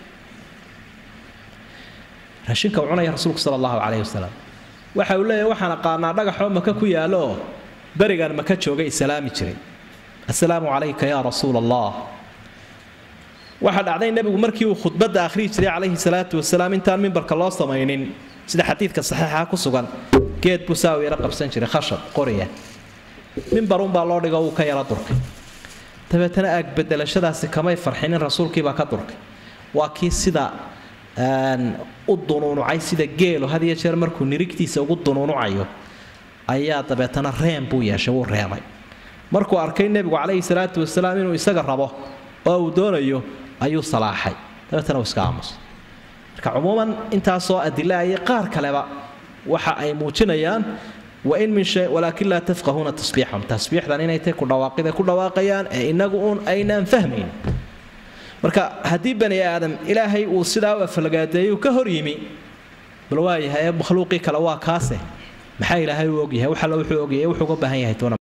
raashinka uu cunaya rasuulku sala allahu calayhi wasalam waxa uu leeyahay waxaan aqaanaa dhagaxoo maka ku yaalo oo berigan maka joogay islaami jiray assalaamu calayka yaa rasuula allah waxaa dhacday nebigu markii uu khudbadda akhriyi jiray calayhi salaatu wasalaam intaan mimbarka loo samaynin sida xadiidka saxiixa ku sugan geed buu saa u yaro qabsan jiray khashab qoriya mimbarunbaa loo dhigo wuu ka yaro durkay dabeetana aagbedelashadaasi kamay farxinin rasuulkiibaa ka durkay waa kii sida u dunuunucay sida geelo had iyo jeer markuu nirigtiisa ugu dunuunucayo ayaa dabeetana reem buu yeeshay wuu reemay markuu arkay nebigu calayhi salaatu wasalaam inuu isaga rabo oo uu doonayo ayuu salaaxay dabeetana uu iska aamusay marka cumuuman intaasoo adila iyo qaar kaleba waxa ay muujinayaan wain min shay walaakin laa tafqahuuna tasbiixahum tasbiixdan inay tahay ku dhawaaqida ku dhawaaqayaan ee inagu uun aynaan fahmayn marka haddii bani aadam ilaahay uu sidaa u afalagaadeeyuu ka hor yimi bal waayahay makhluuqii kale waa kaase maxaa ilaahay u ogyahay wax alla wuxuu ogyahay wuxuu uga baahan yahay toona